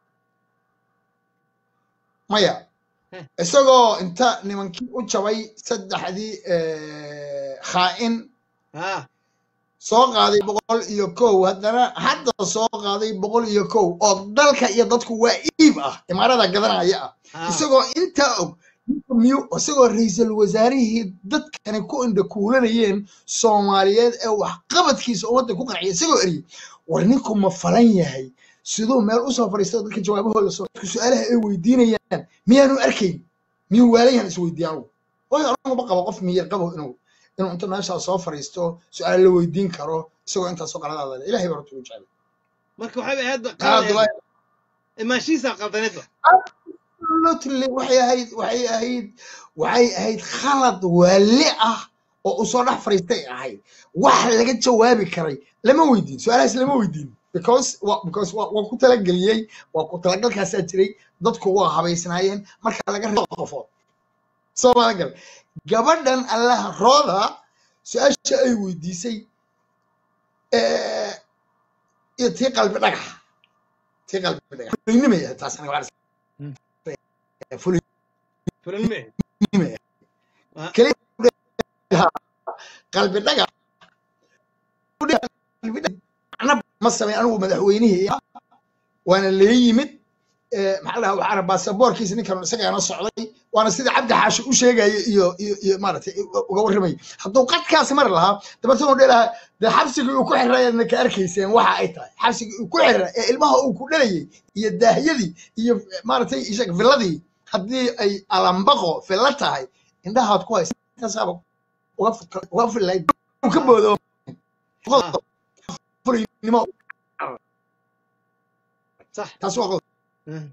maya isagoo inta nimankii u jabay saddexdii khaa'in haa soo qaaday boqol iyo kow haddana hadda soo qaaday boqol iyo kow oo dalka iyo dadku waa iib ah imaarada gadanaya ah haa isagoo intaa og miyu isagoo ra-iisul wasaarihii dadkani ku indha kuulanayeen soomaaliyeed ee waxqabadkiisa oo waddan ku qanciya isagoo eriyey war ninku ma falan yahay siduu meel usoo fadhiista dadka jawaabahooda soo dadku su-aalaha ay weydiinayaan miyaanu arkayn miyuu waalayaan isweydiiya anugu waayo anugu ma qabo qof miyir qabo inuu inuu inta meeshaa soo fadhiisto su-aal la weydiin karo isagoo intaasoo qaladaada leh ilahay baa horta ugu jeclay marka waxay ahayd Maxaa qalad Abdullaahi imaanshihiisa qaldaneedba absolutely waxay ahayd waxay ahayd waxay ahayd khalad waali ah oo uu soo dhex fadhiistay ahayd wax laga jawaabi karay lama weydiin su-aalahaas lama weydiin because wa because waa waa ku talageliyey waa ku talagalkaasaa jiray dadku waa habaysnaayeen marka laga reebo qofood soo ma gal gabadhan allaha rooda su-aasha ay weydiisay eh, iyo tii qalbi dhagax tii qalbi dhagax fulinimay ahayd taas aniga waxaan Hmm. is- fulin fulinime Fulinimay Ah. keliya qalbi dhaga qalbi dhaga macna ma sameyn anigu madaxweynihii ah waana lee yimid eh, maxaa la dhahaa waxaana baasaboorkiisa ninkan isagaana socday waana sida cabdi xaashi u sheegaya iyo iyo iyo maaragtay uga warramay hadduu qadkaasi mari lahaa dabartan uu dhihi lahaa dee xabsigii uu ku xirayadna ka arkayseen waxa ay tahay xabsigii uu ku xira ee ilmaha uu ku dhalayay iyo daahyadii iyo maaragtay ishag villadii haddii ay alambaqo villa tahay indhahaad ku haysa intaasaaba uga fut- uga filayd uu ka boodo Ah. fulinimo sax taas waa qodob Mm.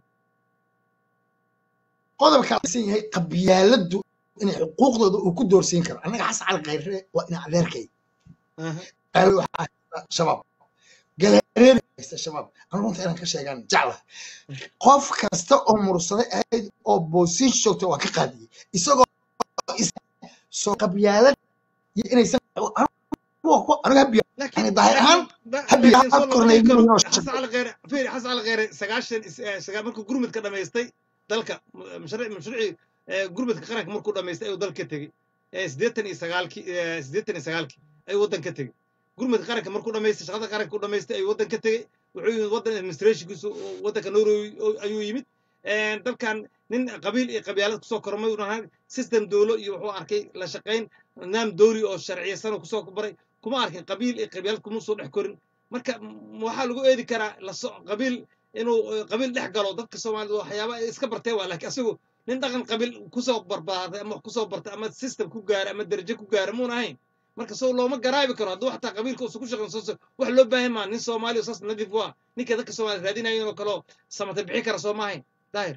qodobka san yahay qabyaaladdu inay xuquuqdooda uu ku doorsiin karo annaga xasan cali khayre waa ina adeerkay Aha. qaali waxaa haysta shabaab galareeri haysta shabaab anu runta inaan ka sheegaan jecla qof kasta oo mursaday ahayd oo boosiin joogta waa ka qaadiyey isagoo is- soo qabyaalad iyo inaysan aniga habiya laakiin yani daahir ahaan da- habiya laakiin soo aad noqon kornay karo inuu xasan cali kheyre fiiri xasan cali kheyre sagaashan is- eh, sagaa- markuu gurmudka dhamaystay dalka m- mashruuc mashruucii eh, gurmudka qaranka markuu dhamaystay ayuu dalka tegey Eh, siddeetan iyo sagaalkii eh, siddeetan iyo sagaalkii ayuu waddan ka tegey gurmudka qaranka markuu dhamaystay shaqada qaranka u dhamaystay ayuu waddan ka tegey wuxuu yimid waddan administrationkiisu oo waddanka norway oo- ayuu yimid Eh, dalkan nin qabiil iyo qabyaalad kusoo kormay uun ahaan system dowlo iyo wuxuu arkay la shaqayn nidaam dowli oo sharciyeysan oo kusoo baray kuma arkin qabiil iyo qabiilad kuma soo dhex korin marka m- waxaa lagu eedi karaa laso qabiil inuu eh, qabiil dhex galo dadka soomaalida waxyaaba ay iska bartee waa laakiin asigu nin dhaqan qabiil kusoo barbaaday ama wax kusoo bartay ama system ku gaaray ama darajo ku gaaray muuna ahayn marka soo looma garaabi karo hadduu xataa qabiilka uusan ku shaqayn soo wax loo baahan maa nin soomaali oo saas nadiif waa ninka dadka soomaaliya raadinayo inuu kaloo samata bixi kara soo maahayn daahir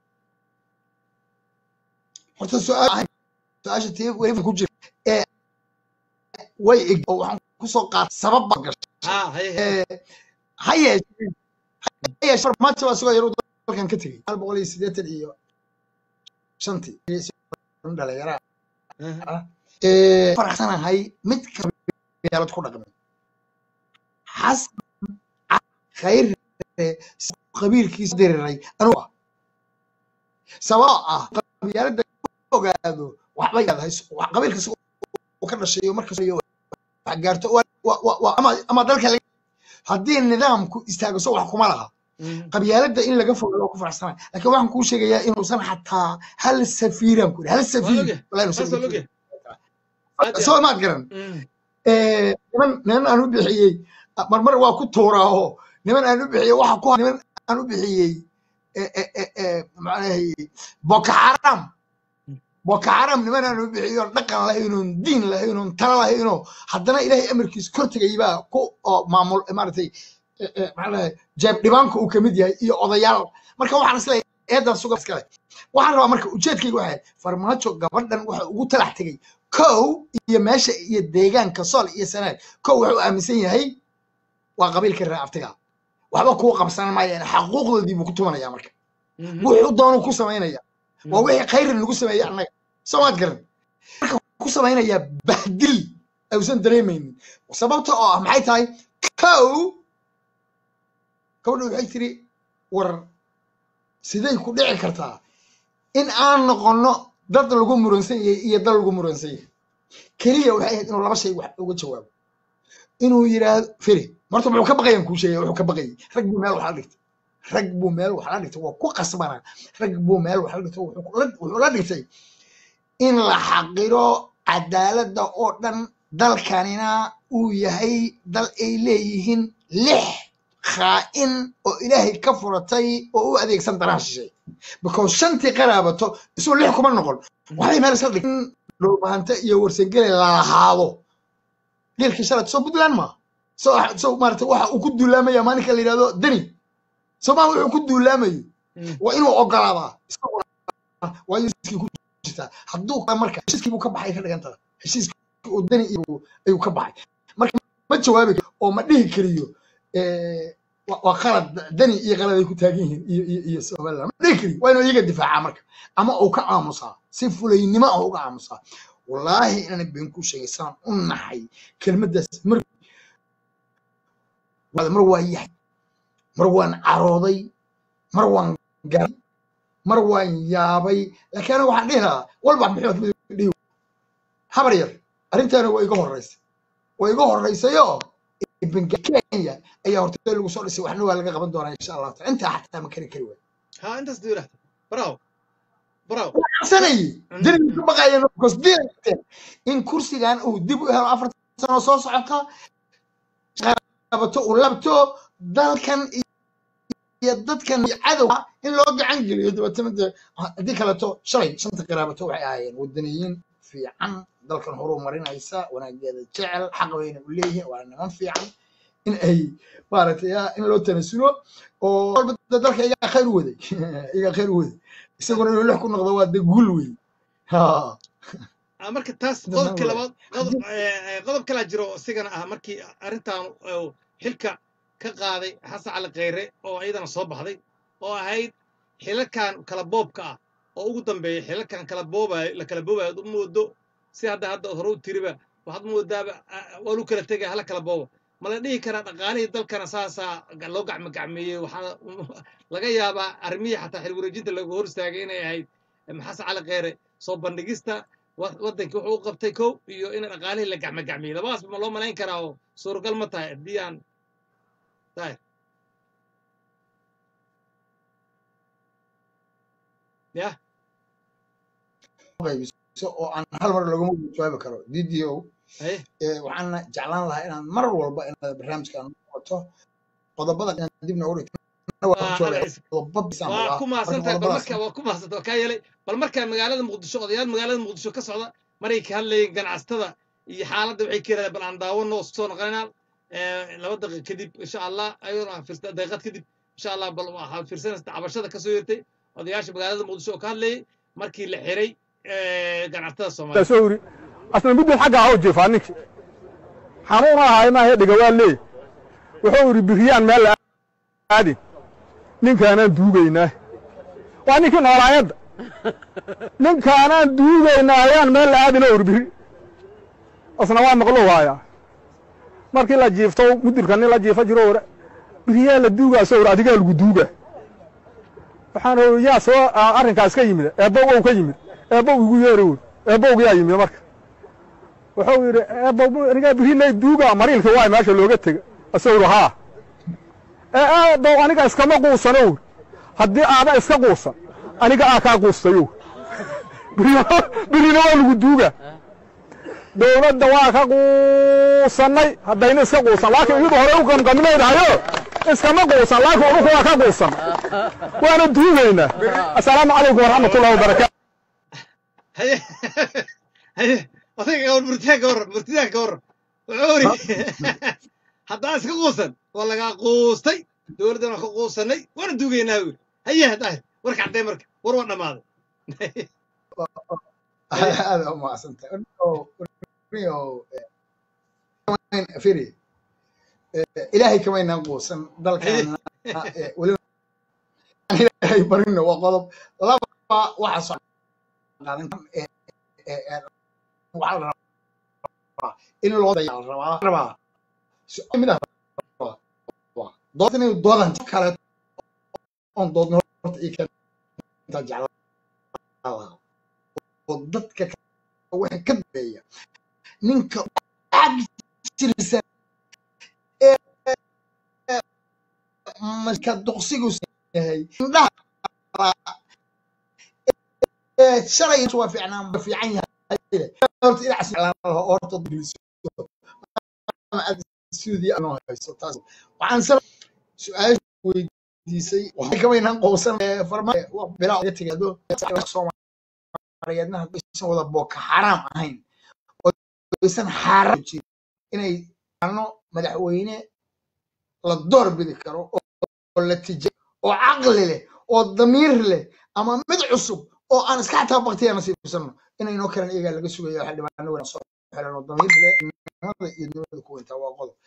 horta su-aal su-aasha tii weliba ku jira ee way eg oo waxaan kusoo qaatay sabab baa gashay ha haye haye Ee, ha yeeshee ha yeeshee farmaajo baa isagoo yaruu dalkan ka tegey hal boqol iyo siddeetan iyo shantii dhalinyara Aha. ah ee faraxsanahay mid qabiilad ku dhaqmay xasan khayr qabiilkiisa diriray anuu ah sababoo ah qabyaalada ogaado waxba yaadahay wax qabiilka si uu ka dhashay markas wax gaarto waa- waa- waa- waa- ama ama dalka laga- haddii nidaamku istaago so wax kuma laha Mhm. qabyaalada in laga fogaado waa ku faraxsanahay laakiin waxaan kuu sheegayaa inuusan xataa hal safiiraan ku hal waa safiir ogyahay walaa inuusan saas waa uga ogyahay tegin. aad iyo soo aad maad garan Mhm. Eh, niman niman aan u bixiyey marmar waa ku tuuraaho niman aan u bixiyey waxa ku niman aan u bixiyey eh, eh, eh, eh, macnahay boko xaram boko xaram niman aan u bixiyo dhaqan lahaynoon diin lahaynoon tala lahaynoo haddana ilaahay amarkiisa kor tegay baa ku oo maamul maaragtay eh, eh, macnaha jeeb dhibaanka uu kamid yahay iyo odayaal marka waxaan isleeyahay eedan suga iskale waxaan rabaa marka ujeedkayga waxay farmaajo gabadhan waxa ugu talax tegay kow iyo meesha iyo deegaanka sool iyo sanaad kow wuxuu aaminsan yahay waa qabiilka reer aftiga waxba kuu qabsan maayeen xaquuqdoodii buu ku tumanaya marka Mhm. wuxuu doonuu ku samaynaya waa Mhm. wixii khayrin lagu sameeyey annaga soomaad garan marka wuxuu ku samaynayaa bahdil aysan dareemaynin sababta oo ah maxay tahay kow gabadha waxay tiri war siday ku dhici kartaa in aan noqono dad lagu muransan yahay iyo dal lagu muransan yahay keliya waxay ahayd inuu laba shay wax uga jawaabo inuu yidhaahdo firi marta muxuu ka baqayan kuu sheegaya wuxuu ka baqayay rag buu meel wax la dhigtay rag buu meel wax la dhigtay waa ku qasbanaa rag buu meel wax la dhigtay wuxuu ku- la- wuxuu la dhigtay in la xaqiro cadaaladda oo dhan dalkanina uu yahay dal ay leeyihiin lix khaa'in oo ilaahay ka furatay oo u adeegsan danaha shisheeye because shantii qaraabato isuu lix kuma noqon waxay meel isla dhigin dhulbahante iyo warsangele lalahaado geelkii shalad soo puntland ma soo soo maarata waxa uu ku duulaamaya maalinka la yidhahdo deni soomaa wuxuu ku duulaamayo Mhm. waa inuu ogolaadaa isaguna waa heshiiskii ku jirtaa hadduu ka marka heshiiskii buu ka baxay ka dhigan tahay heshiiskii uu deni iyo ayuu ka baxay marka ma jawaabi karo oo ma dhihi kariyo eh, waa waa qalad deni iyo qalad ay ku taagan yihiin iyo iyo iyo somaliland ma dhihi kariyo waa inuu iyaga difaacaa marka ama uu ka aamusaa si fulaynimo ah uga aamusaa wallaahi inaan been ku sheegay saan u naxay kelmaddaas mar mar waa yahay mar waan carooday mar waan garay mar waan yaabay laakiin aniga waxaan dhihi lahaa walba maxamed mudug dhihi habar yar arrintaana waa iga horreysay waa iga horreysayoo benga kenya ayaa horta lagu soo dhisay waxna waa laga qaban doonaa insha allah taala intaa xataa ma kari kari waay ha intaas duu yidhahda bravo bravo cabsanayay deni ka baqayeen because dileen in kursigan uu dib u helo afar sano soo socota qabato uu labto dalkan iyo dadkan iyo cadowga in loo gacan geliyo dabeetana dee haddii kaleto shalay shanta qaraabato waxay ahaayeen wadaniyiin fiican dalkan horuu marinaysa wanaageeda jecel xaq wayna u leeyihiin waa niman fiican in ay maaragtay ah, in loo tanasulo oo walba dee dalka iyagaa khayr u waday iyagaa khayr u waday isaguna inuu lix ku noqdo waa dee guul wey ha Ah, marka taas Dadna qodobka waa- labaad qodob eh, eh, qodob kalaa jiro oo isigana ah markii arrintan uu xilka ka qaaday xasan cali kheyre oo iyadana soo baxday oo ahayd xilalkan kala boobka ah oo ugu dambeeya xilalkan kala boobayo la kala boobayo ad u moodo si hadda hadda hore u tiriba waxaad moodaaba ah, waa lu kala tegaya hala kala boobo ma la dhihi karaa dhaqaalihii dalkana saasaa ga- loo gacmo gacmeeyey waxaa laga yaabaa arrimihii xataa xil wareejinta lagu hor istaagay inay ahayd em, xasan cali kheyre soo bandhigista wa- waddankii wuxuu u qabtay kow iyo in dhaqaalihii la gacmo gacmiyey labadaasba ma loo malayn karaa oo suuragal ma tahay haddii aan tahay ya qaybiso oo aan hal mar laguma jawaabi karo ddo haye Eh, waxaana jeclaan lahaa inaan mar walba inaad barnaamijkan wato qodobada inaan dib noogu dhigto waa waa alla ciise qodobo bisaan waa rabaa ku marka mahadsantahay bal qodobadaas marka waa ku mahadsantahay waa kaa yeelay bal markaa magaalada muqdisho odayaal magaalada muqdisho ka socda maray ka hadlayeen ganacsatada iyo xaaladda waxay ka yidhahdeen bal aan daawano oo soo noqonaynaa laba daqiiq kadib insha allah ayadoo aan fiirsa daqiiqad kadib insha allah bal waxaad fiirsanaysa cabashada kasoo yeertay odayaasha magaalada muqdisho oo ka hadlayay markii la xiray ganacsatada soomaaliya soo yiri asna miduu xagga ha u jiifaa ninkii xanuun ahaay maahe dhiga waa leey wuxuu yidhi biriyaan meel la aadin ninkaanaan duugaynaa waa ninkii noolaayadda ninkaanaan duugaynaa ayaan meel la aadin oo yidhi biri asna waa maqlo waayaa markii la jiifto mudirka nin la jiifa jiro ore biriyaa la duugaa soo ore adigaa lagu duugaa waxaan ii yaa soo arrinkaas ka yimid eebbow ow ka yimid eebbow igu yeeri uri eebbowgiyaa yimid marka wuxuu yidhi eebbow anigaa birilay duuga mariilka waay meesha looga tega asaguri haa ee eebbow aniga iskama quusano uri haddii aada iska quusan aniga aa kaa quustayo birina waa lagu duuga dowladda waa ka quusannay haddayna iska quusan laakiin iyadu hore u gamgaminaynahayo iskama quusan laakiin unuku waa ka quusan waana duugaynaa assalaamu calaykum waraxmatullahi wabarakaatu haye haye odayga gawar murtiyaa ka warran murtiyaa ka warran wuxuu iri haddaa iska quusan waa lagaa quustay dowladdan waan ka quusannay waana duugaynaa uri haye haddaa warka caddee marka war waa dhammaaday aad u mahadsantahay firi ilaahay kamaynaan quusan dalkaana weliba aan ilaahay barino waa qodob laba waxa soo qaadan waxaa la rabaa in loo dayaa la rabaa rabaa su-aal mid ah rabaa dood inay doodan kale oon doodno horta ii keenta jeclaa oo dadka waxa ka dambeeya ninka jirsan ee marka duqsigu yahay indhaha ee shalay waa fiicnaan ma fiican yahay horta dhinacaas lahaa horta dugliso ama aad suudi anoo hayso taas waxaan sar su-aasha weydiisay waxay kamaynaan qowsan farma bilaa uga tegaado soomaaliyeedna haddaysan wada booka xaraam ahayn oo aysan xaaraam jirin inay ano madaxweyne la door bidi karo oo la tija oo caqli leh oo damiir leh ama mid cusub oo aan iska xataa baktiya nasiibsano inaynoo kalan iyagaa laga sugayo xildhibaano wana soo xiran oo damiir leh nimada iyo dowlada ku weyntaa waa qodob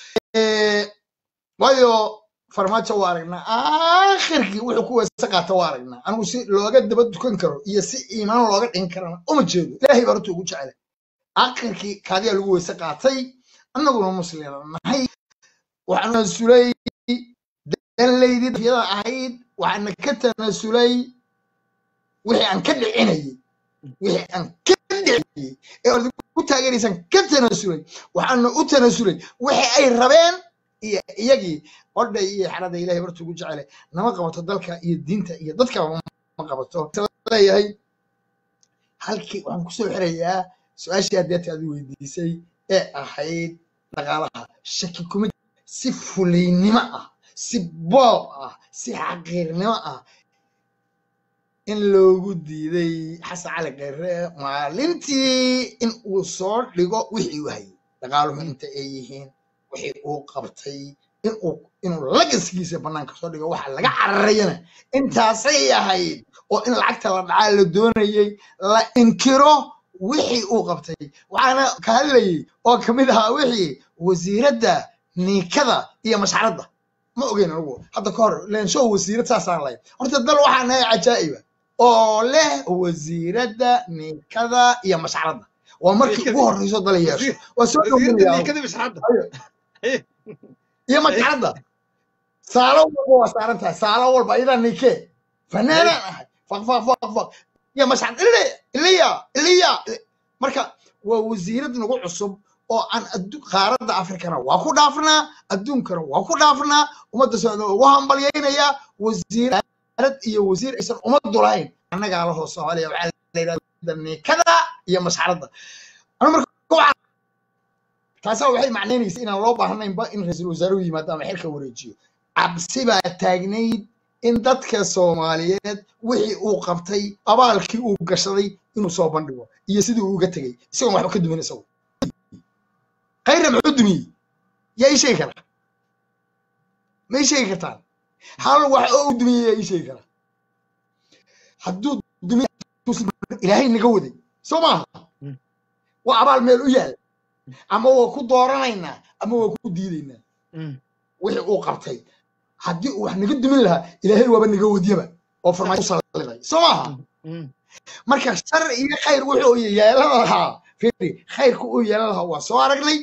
waayo farmaajo waa aragnaa aakhirkii wuxuu ku weesa qaata waa aragnaa anigu si looga daba dukan karo iyo si iimaan looga dhigin karana uma jeedo ilaahay baa horta ugu jecela aakhirkii kaadiyaa lagu weese qaatay annaguna muslima nahay waxaa tanasulay danlaydii dafyada ahayd waxaana ka tanasulay wixii aan ka dhicinayay wixii aan ka dhicinayay ee orda ku taageeraysaan ka tanasulay waxaana u tanasulay wixii ay rabeen iyo iyagii odha iyo xarada ilahay horta ugu jecele nama qabato dalka iyo diinta iyo dadkaba ma qabato leeyahay halkii waxaan kusoo xirayaa su-aashii adeerta aad weydiisay ee ahayd dhaqaalaha shaki kuma si fuliynimo ah si boob ah si xaqiirnimo ah in loogu diiday xasan cali kheere maalintii in uu soo dhigo wixii uu hayay dhaqaaluhu inta ay yihiin wixii uu qabtay inuu inuu lagaskiisa bannaanka soo dhigo waxa laga cararayana intaasay ahayd oo in lacagta la dhacaa la doonayay la inkiro wixii uu qabtay waxaana ka hadlayay oo kamid ahaa wixii wasiiradda niikada iyo mashcaradda ma ogeyn anigu hadda ka hor lenshow wasiirad saasaan lahayd horta dal waxaa nahay cajaa'iba oo leh wasiiradda niikada iyo mashcaradda waa markii ugu horreyso dal yeesho waa soo iyo mashcaradda saalo walba waa saaran tahay saalo walba ayadaa niike fanaanaan ahay faq faq faq faq iyo mashcad ile iliya iliya marka waa wasiirad nagu cusub oo aan qaaradda afrikana waa ku dhaafnaa adduunkana waa ku dhaafnaa ummadda socda ugu hambalyaynayaa wasiirad iyo wasiir aysan ummaddu lahayn annagaa lahoo soomaaliya waxaa la yidhahda niikada iyo masxaradda anu marka waxaan taasaa waxay macnaynaysa inaan loo baahnaynba in ra-iisul wasaaruhu yimaado ama xilka wareejiyo cabsi baa taagnayd in dadka soomaaliyeed wixii uu qabtay abaalkii uu gashaday inuu soo bandhigo iyo sidii uu uga tegey isagoon waxba ka dumin isagu khayra muxuu dumiyey yaa ii sheegi karaa ma ii sheegi kartaan hal wax oo u dumiyey yaa ii sheegi karaa hadduu dumiy ilaahay naga waday soo maaha waa abaal meel u yaal ama waa ku dooranaynaa ama waa ku diidaynaa wixii uu qabtay haddii uu wax naga dumin lahaa ilaahay waaba naga wadiyaba oo farmaajo u salliday soo maaha marka shar iyo khayr wuxuu yeelan lahaa firi khayrku uu yeelan lahaa waa soo aragnay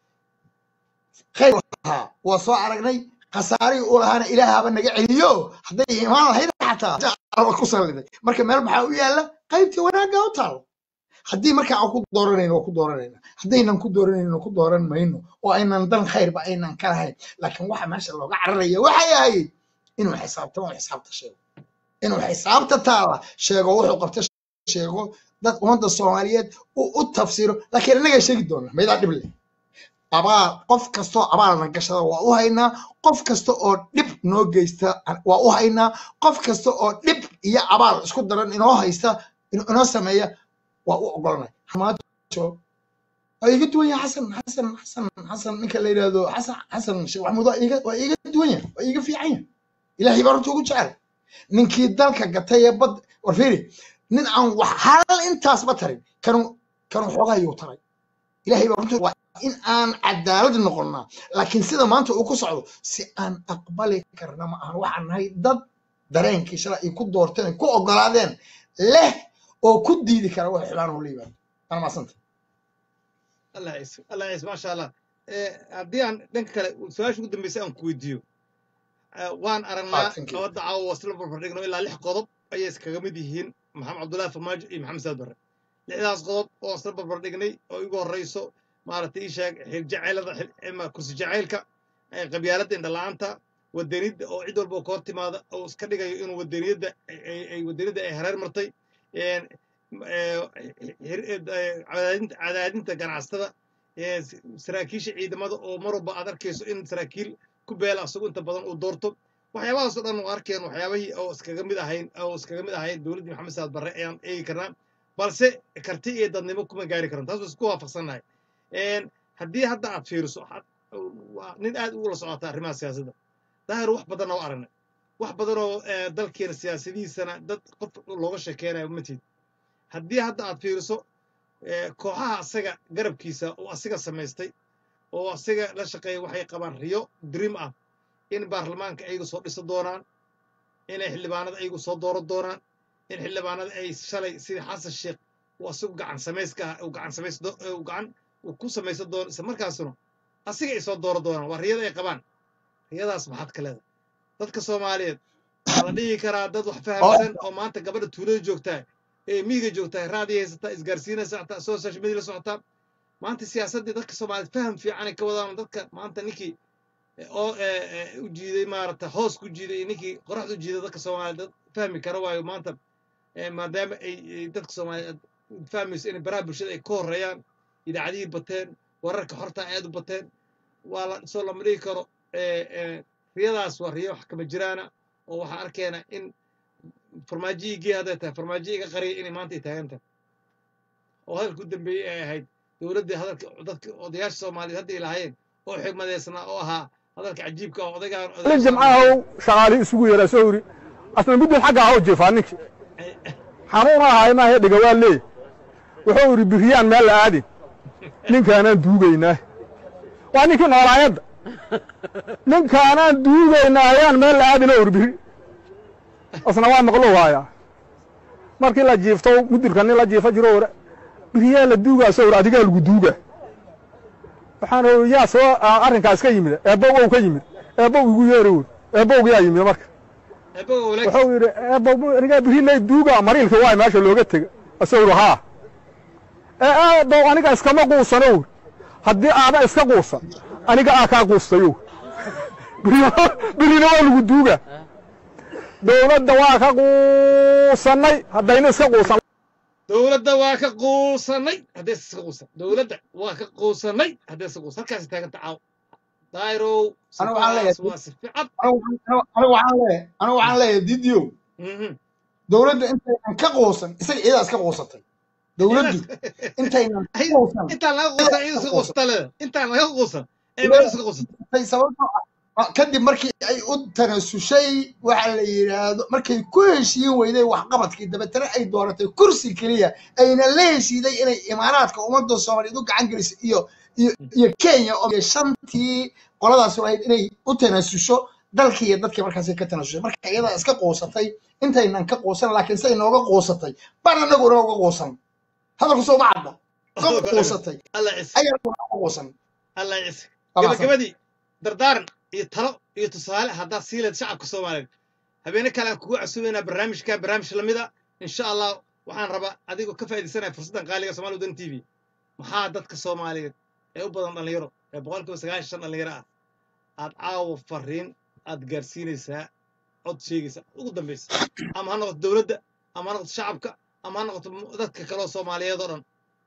khayr lahaa waa soo aragnay khasaarihii uu lahaana ilaahaba naga celiyo hadday imaan lahayd xataa alla ku salliday marka meel maxaa u yaalla qaybtii wanaagga u taalo haddii marka aan ku dooranayno waa ku dooranayna haddaynan ku dooranayno ku dooran mayno oo aynan dan khayrba aynan ka lahayn laakiin waxa meesha looga cararaya waxay ahayd inuu xisaabtamo xisaabta sheego inuu xisaabta taala sheego wuxuu qabta sheego dad ummadda soomaaliyeed uu u tafsiro laakiin innagaa sheegi doona maydaa dhib leh abaal qof kastoo abaalna gashada waa u haynaa qof kasta oo dhib noo geysta waa u haynaa qof kasta oo dhib iyo abaal isku daran inoo haysta inoo sameeya waa u ogolnay hamaajo waa iiga duwan yahay xasan xasan xasan xasan ninka la yidhaahdo xasan xasan sheekh maxamuud waa iiga waa iiga duwan yahay waa iiga fiican yahay ilaahay baa runta ugu jecel ninkii dalka gatay ee bad war fiiri nin aan wax hal intaasba tarin kanu kanu xoogaa yuu taray ilaahay baa runta waa in aan cadaalad noqonnaa laakiin sida maanta uu ku socdo si aan aqbali karna ma ahan waxaan nahay dad dareenkii shalay ay ku doorteen ay ku ogolaadeen leh oo ku diidi kara wax xibaanuhu la yimaado ana maasanta allah ciise allah ciise maasha allah haddii aan dhanka kale su-aasha ugu dambeysay aan ku weydiiyo waan aragnaa thank you. gabadda caawa wasla barbardhigno ilaa lix qodob ayay iskaga mid yihiin maxamed cabdullaahi farmaajo iyo maxamed saad barre lixdaas qodob oo isla barbardhignay oo igu horreyso maaragtay ii sheeg xiljaceylada xil- kursi jacaylka eh, qabyaaladda indhala-aanta wadanidda oo cid walba oo ka hor timaada oo iska dhigayo inuu wadaniyadda ay- ay- ay wadaniyadda ay hareer martay een, eh, hir- eh, cadaadinta cadaadinta ganacsatada eh, s- saraakiisha ciidamada oo mar walba aad arkayso in saraakiil ku beela asagu inta badan uu doorto waxyaabahaas oo dhan oo arkeen waxyaabahii oo iskaga mid ahayn oo iskaga mid ahayn dowladdii maxamed saad barre ayaan eegi karnaa balse karti iyo dadnimo kuma gaari karan taas waa isku waafaqsannahay een, haddii hadda aad fiiriso had- waa nin aad ugula socota arrimaha siyaasadda daahir wax badan oo aragnay wax badan oo eh, dalkeena siyaasadihiisana dad qof looga sheekeynayo matid haddii hadda aad fiiriso eh, kooxaha asaga garabkiisa oo asiga samaystay oo asiga la shaqeeya waxay qabaan riyo dream ah in baarlamaanka ayagu soo dhisa doonaan inay xildhibaanada ayagu soo dooran doonaan in xildhibaanada ay shalay sidii xasan sheekh uu asigu gacan samayska ah uu gacan samays do- uu gacan uu ku samaysan doono isla markaasuna asiga ay soo dooran doonaan waa riyada ay qabaan riyadaas maxaad ka leedahay dadka soomaaliyeed waxaa la dhihi karaa dad wax fahamsan oo maanta gabadha tuulada joogtaa ee miyiga joogtaa raadiyo haysataa isgaarsiinaysa hataa social media la socotaa maanta siyaasaddii dadka soomaaliyeed faham fiican ay ka wadaan dadka maanta ninkii oo eh, eh, u jiiday maarata hoos ku jiiday iyo ninkii qoraxda u jiiday dadka soomaaliyeed dad fahmi kara waayo maanta eh, maadaama ay ay dadka soomaaliyeed fahmayso in baraha bulshada ay ka horreeyaan idaacadihii bateen wararka horta aad u bateen waa la soo lama dhigi karo eh, eh, riyadaas waa riyo wax kama jiraana oo waxaan arkaynaa in farmaajihii gee hadday tahay farmaajihii iga qariyay inay maanta ay taagan tahay oo hadalka u dambeeyey ay ahayd dowladdii hadalka dadka odayaasha soomaaliyeed hadda ay lahaayeen oo xigmadeysnaa oo ahaa hadalka cajiibka oo odagaan nin jimcahow shaqaali isugu yeeraa soo yidhi asna midun xagga ahoo jeefaa ninkii xanuuna ahay maahe dhiga waa leey wuxuu yidhi biriyaan meel la aadin ninkaanaan duugaynaa waa ninkii noolaayadda ninkaanaan duugaynaa ayaan meel la aadin oo yidhi biri asna waa maqlo waayaa markii la jiifto mudirka nin la jiifo jiro wara biriyaa la duugaa soo yidhi adigaa lagu duugaa waxaan ii yaa soo arrinkaas ka yimid eebbow ka yimid eebbow igu yeeri wy eebbowga yaa yimid marka wuxuu yidhi eebbow anigaa birilay duuga mariilka waay meesha looga tega asuu yidhi haa ee eebbow aniga iskama quusano wy haddii aada iska quusan aniga aa kaa quustayo birina waa lagu duuga dowladda waa ka quusannay haddayna iska quusan dowladda waa ka quusanay haddee iska quusan dowladda waa ka quusanay haddee iska quusan halkaas taaganta caaw dairow anigu waxaan leeyahay sifaas waa si fiican anigu waxaan leeyahay anigu waxaan leeyahay didio Mhm. dowladda intaynan ka quusan isaga iyadaa iska quusatay dowladdu intaynan ka Ay, quusan intaan laga quusan ciid iska quusata leeda intaan laga quusan ee Leeda. meel iska quusata tay sababtoo ah kadib markii ay u tanasushay waxa la yidhaahdo markay ku heshiin weyday waxqabadkii dabeetana ay dooratay kursi keliya ayna la heshiiday inay imaaraadka ummadda soomaaliyeed u gacan gelisay iyo iyo iyo kenya oo iyo shantii qoladaas ahayd inay u tanasusho dalkii iyo dadkii markaasay ka tanasushay marka iyadaa iska quusatay intaynan ka quusan laakiin say nooga quusatay baan anaguna uga quusan hadalku soo ma cadda ka quusatay alla cis ayaa uga quusan alla cis Waa mahadsan. gabagabadii dardaaran iyo talo iyo tusaale haddaad sii leed shacabka soomaaliyeed habeene kale aan kugu casuubaynaa barnaamijka barnaamij lamida insha allah waxaan rabaa adigoo ka faa'iidaysanaya fursaddan qaaliga Soomaali Wadan TV maxaa dadka Soomaaliyeed ee u badan dhalinyaro ee boqolkiiba sagaashan shan dhalinyaro ah aad caawa fariin aad gaarsiinaysaa cod sheegaysa ugu dambaysa ama ha noqoto dowladda ama ha noqoto shacabka ama ha noqoto mu- dadka kaloo Soomaaliyeed oo dhan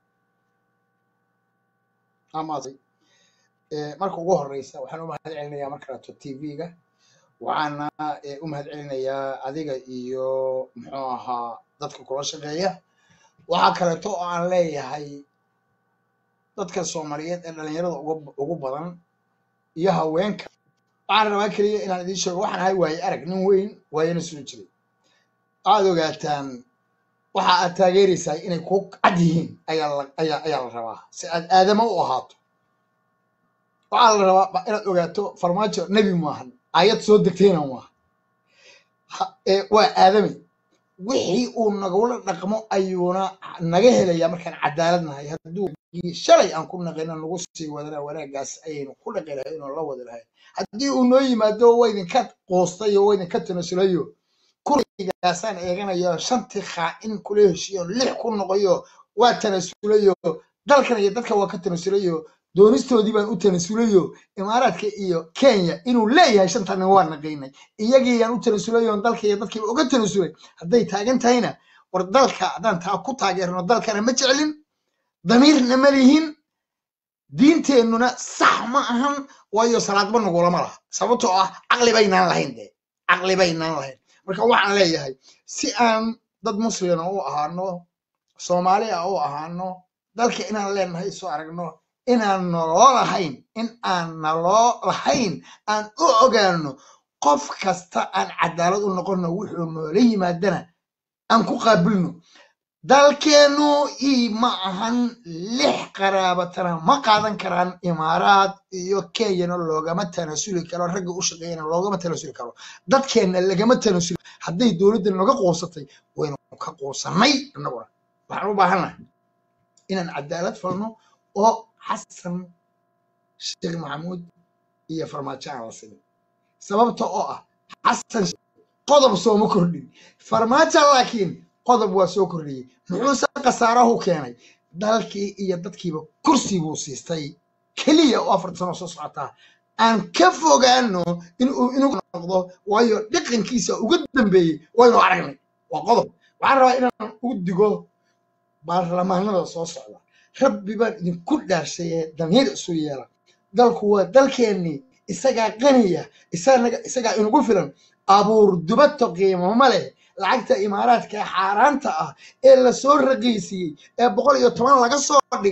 amaasay Eh, marka ugu horeysa waxaan u mahad celinayaa marka rato tv-ga waxaana eh, u mahad celinayaa adiga iyo muxuu ahaa dadka kula shaqeeya waxaa kaleeto oo aan leeyahay dadka soomaaliyeed ee dhalinyarada ugu ugu badan iyo haweenka waxaan rabaa keliya inaan idiin sheego waxaan ahay waaye arag nin weyn waayana soo jiray waxaad ogaataan waxa aad taageeraysaa inay ku cad yihiin ayaa la ayaa ayaa la rabaa si aad aadamo u ahaato waxaa la rabaa ba- inaad ogaato farmaajo nebi maahan ayad soo degtayna maaha Ha- ee, waa aadami wixii uu nagula dhaqmo ayuuna naga helayaa markaan cadaalad nahay hadduu shalay aan ku naqina nagu sii wadana wanaagaas ayaynu ku dhaqi lahayn oo la wadi lahayn haddii uu noo yimaado waa idinka quustay oo waa idinka tanasulayo kurigaasaan eeganayo shantii khaa'in kula heshiiyo lix ku noqoyo waa tanasulayo dalkan iyo dadka waa ka tanasulayo doonistoodii baan u tanasulayo imaaraadka iyo kenya inuu leeyahay shantan nin waa naqaynay iyagiiyaan u tanasulayo on dalka iyo dadkiiba uga tanasulay hadday taagan tahayna war dalka haddaan taa ku taageerno dalkana ma jeclin damiirna ma lihin diinteennuna sax ma ahan waayo salaadba nagulama laha sababtoo ah caqli baynaan lahayn de caqli baynaan lahayn marka waxaan leeyahay si aan dad muslima u ahaano soomaali ah u ahaano dalka inaan leenahay soo aragno inaan naloo lahayn in aan naloo lahayn aan u ogaano qof kasta aan cadaalad u noqono wuxuu noola yimaadana aan ku qaabilno dalkeennu ii ma ahan lix qaraabatana ma qaadan karaan imaaraad iyo kenyana loogama tanasuli karo ragga u shaqeeyana loogama tanasuli karo dadkeenna lagama tanasuli hadday dowladda naga quusatay waynu ka quusannay annaguna waxaan u baahannahay inaan cadaalad falno oo xasan sheekh maxamuud iyo farmaajo aan la simin sababta oo ah xasan qodob sooma kordhin farmaajo laakiin qodob waa soo kordhiyey muxuuse khasaarahu keenay dalkii iyo dadkiiba kursi buu siistay keliya oo afar sano soo socotaa aan ka fogaano inuu inuu noqdo waayo dhaqankiisa uga dambeeyey waynu aragnay waa qodob waxaan rabaa inaan ugu digo baarlamaanada soo socda rabbi baan idinku dhaarshaye damiir isu yeela dalku waa dalkeennii isagaa qaniya isaga isagaa inugu filan abuur dubato qiimo ma leh lacagta imaaraadka ee xaaraanta ah ee lasoo raqiisiyey ee boqol iyo toban laga soo dhigay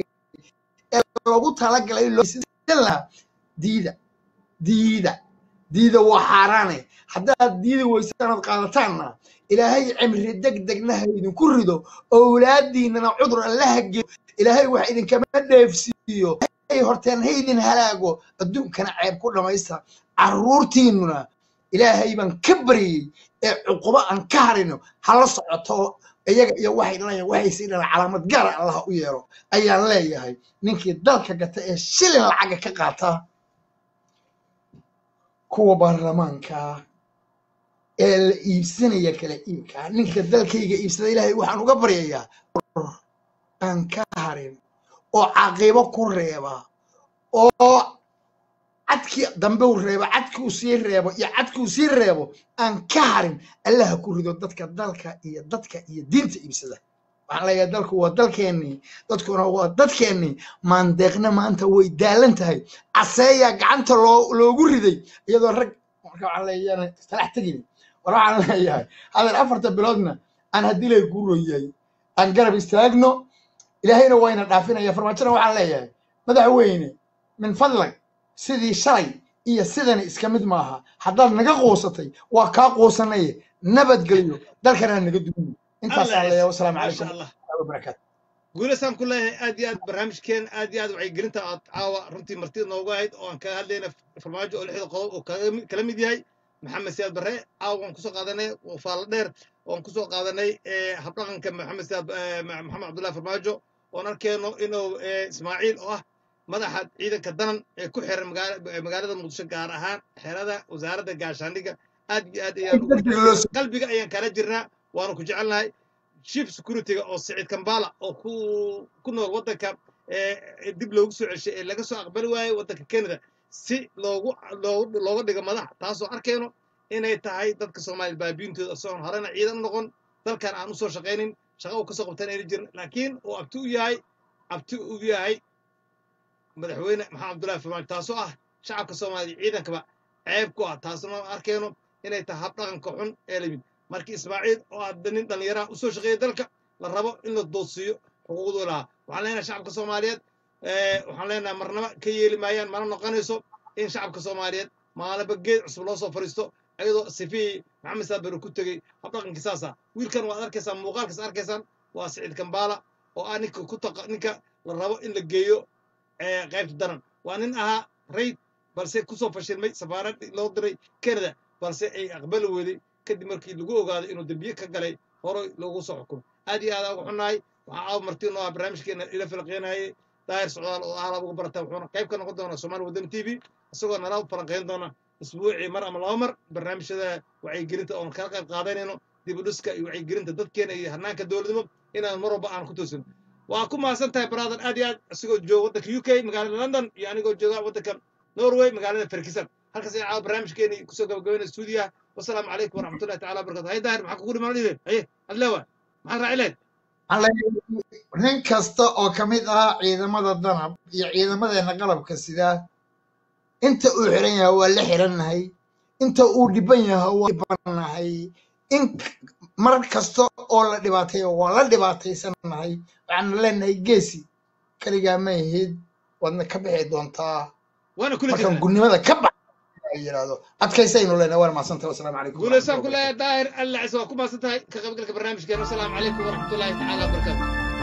ee loogu talagalay loo sidan lahaa diida diida diida waa xaaraane haddaad diidi weysaan aad qaadataanna ilaahay cimri deg degna ha idinku rido owlaadiinana cudur allaha geeyo ilaahay wax idinkama dheefsiiyo hay horteen ha idin halaago adduunkana ceeb ku dhammaysta carruurtiinnuna ilaahay baan ka baryey ee cuqubo aan ka harino hala socoto iyaga iyo waxay dhalayaan waxay sii dhalaan calaamad gaara allah u yeelo ayaan leeyahay ninkii dalka gata ee shilin lacaga ka qaata kuwa baarlamaanka ee la iibsanaya kala iibka ninka dalkayga iibsada ilaahay waxaan uga baryayaa aan ka harin oo caqibo ku reeba oo cadkii dambe uu reebo cadkii uu sii reebo iyo cadkii uu sii reebo aan ka harin allaha ku rido dadka dalka iyo dadka iyo diinta iibsada waxaan leeyahay dalku waa dalkeennii dadkuna waa dadkeennii maandeeqna maanta way daalan tahay caseeya gacanta loo loogu riday iyadoo rag marka waxaan leeyahay talax tegin war waxaan leeyahay hadal afarta biloodna aan haddii lay guuroyahay aan garab istaagno ilaahayna wayna dhaafinaya farmaajona waxaan leeyahay madaxweyne min fadlag sidii shalay iyo sidani iska mid maaha haddaad naga quusatay waa kaa quusanaye nabadgelyo dalkana naga dumiyo intaasaan الله leeyahay يعز wasalaamu ما calaykum شاء الله waraxmatullahi wabarakaatu guulasaan ku leeyahay aad iyo aad barnaamijkeen aad iyo aad wacyigelinta aad caawa runtii martida noogu ahayd oo aan kaga hadlayna farmaajo oo lixda qodob oo kaga mi- kala mid yahay maxamed siyaad barre caawa waan kusoo qaadanay oo faalo dheer waan kusoo qaadanay eh, habdhaqanka maxamed siyaad eh, Ma- maxamed cabdullahi farmaajo oon arkeenno inuu eh, ismaaciil oo ah madaxa ciidanka danan ee ku xiran magaala- eh, magaalada muqdisho gaar ahaan xerada wasaaradda gaashaandhigga aad iyo aad ayaan ugu degdeg loo soo qalbiga ayaan kala jirnaa waanu ku jecelnahay chief securityga oo siciid kambala oo ku ku nool waddanka ee dib loogu soo ceshay ee laga soo aqbali waayey waddanka canada si loogu loogu looga dhigo madax taasoo arkayno inay tahay dadka soomaaliya baabiintooda isagoon horena ciidan u noqon dalkan aan usoo shaqaynin shaqa uu kasoo qabtan ayna jirin laakiin uu abti u yahay abti u yahay madaxweyne maxamed abdullahi farmaajo taasoo ah shacabka soomaaliya ciidankaba ceeb ku ah taasna aan arkayno inay tahay habdhaqanka xun ee lamid markii ismaaciil oo hadda nin dhallinyaraha usoo shaqeeya dalka la rabo in la doodsiiyo xuquuqduu lahaa waxaan leenahay shacabka soomaaliyeed eh, waxaan leenahay marnaba ka yeeli maayaan mana noqonayso in shacabka soomaaliyeed maalinba geed cusub loo soo fariisto ayadoo sifihii maxamed saabere ku tegey habdhaqankii saasa wiilkan waad arkaysaan muuqaalkaas arkaysaan waa siciid kambaala oo ah ninka ku taqa ninka la rabo in la geeyo eh, qaybta daran waa nin ahaa rayd balse kusoo fashilmay safaarad loo diray canada balse ay aqbali weeday kadib markii lagu ogaaday inuu dembiye ka galay horay loogu soo xukumay aad iyo aad aan ugu xunnahay waxaa caawa marti noo ah barnaamijkeena ila falaqeynayay daahir socdaal oo aalaab ugu barata wuxuuna qayb ka noqon doonaa soomaali wadani t v isagoo nala falanqeyn doona isbuucii mar ama laba mar barnaamijyada wacyigelinta oon kala qayb qaadanayno dib u dhiska iyo wacyigelinta dadkeena iyo hanaanka dowladnimo inaan mar walba aan ku toosino waa ku mahadsan tahay brother aad iyo aad isagoo jooga waddanka u k magaalada london iyo anigoo jooga waddanka norway magaalada ferkisan halkaas ay caawa barnaamijkeeni kusoo gabagabayna stuudiyaha wasalaamu calaykum waraxmatullahi tacala wabarakatu hay daahir maxaa kugu dhiman dhibe haye adlewa maxaad raaci lahayd waxaan leeyahay nin kasta oo ka mid ah ciidamada danab iyo ciidamadeena qalabka sidaa inta uu xiran yahay waa la xirannahay inta uu dhiban yahay waa dhibannahay in mar kasta oo la dhibaateeyo waa la dhibaataysannahay waxaana leenahay geesi kaligaa ma ahid waadna ka bixi doontaa waana kula markaan jirnaa gudnimada ka bax ay yidhaahdo adkaysaynu leenahay waana mahadsantahay wasalaamu calaykum guulaysaan waraxmatullahi ku wabarakaatu leeyahay daahir alla cise waa ku mahadsan tahay ka qaybgalka barnaamijkeena wasalaamu calaykum waraxmatullahi tacaala wabarakaatu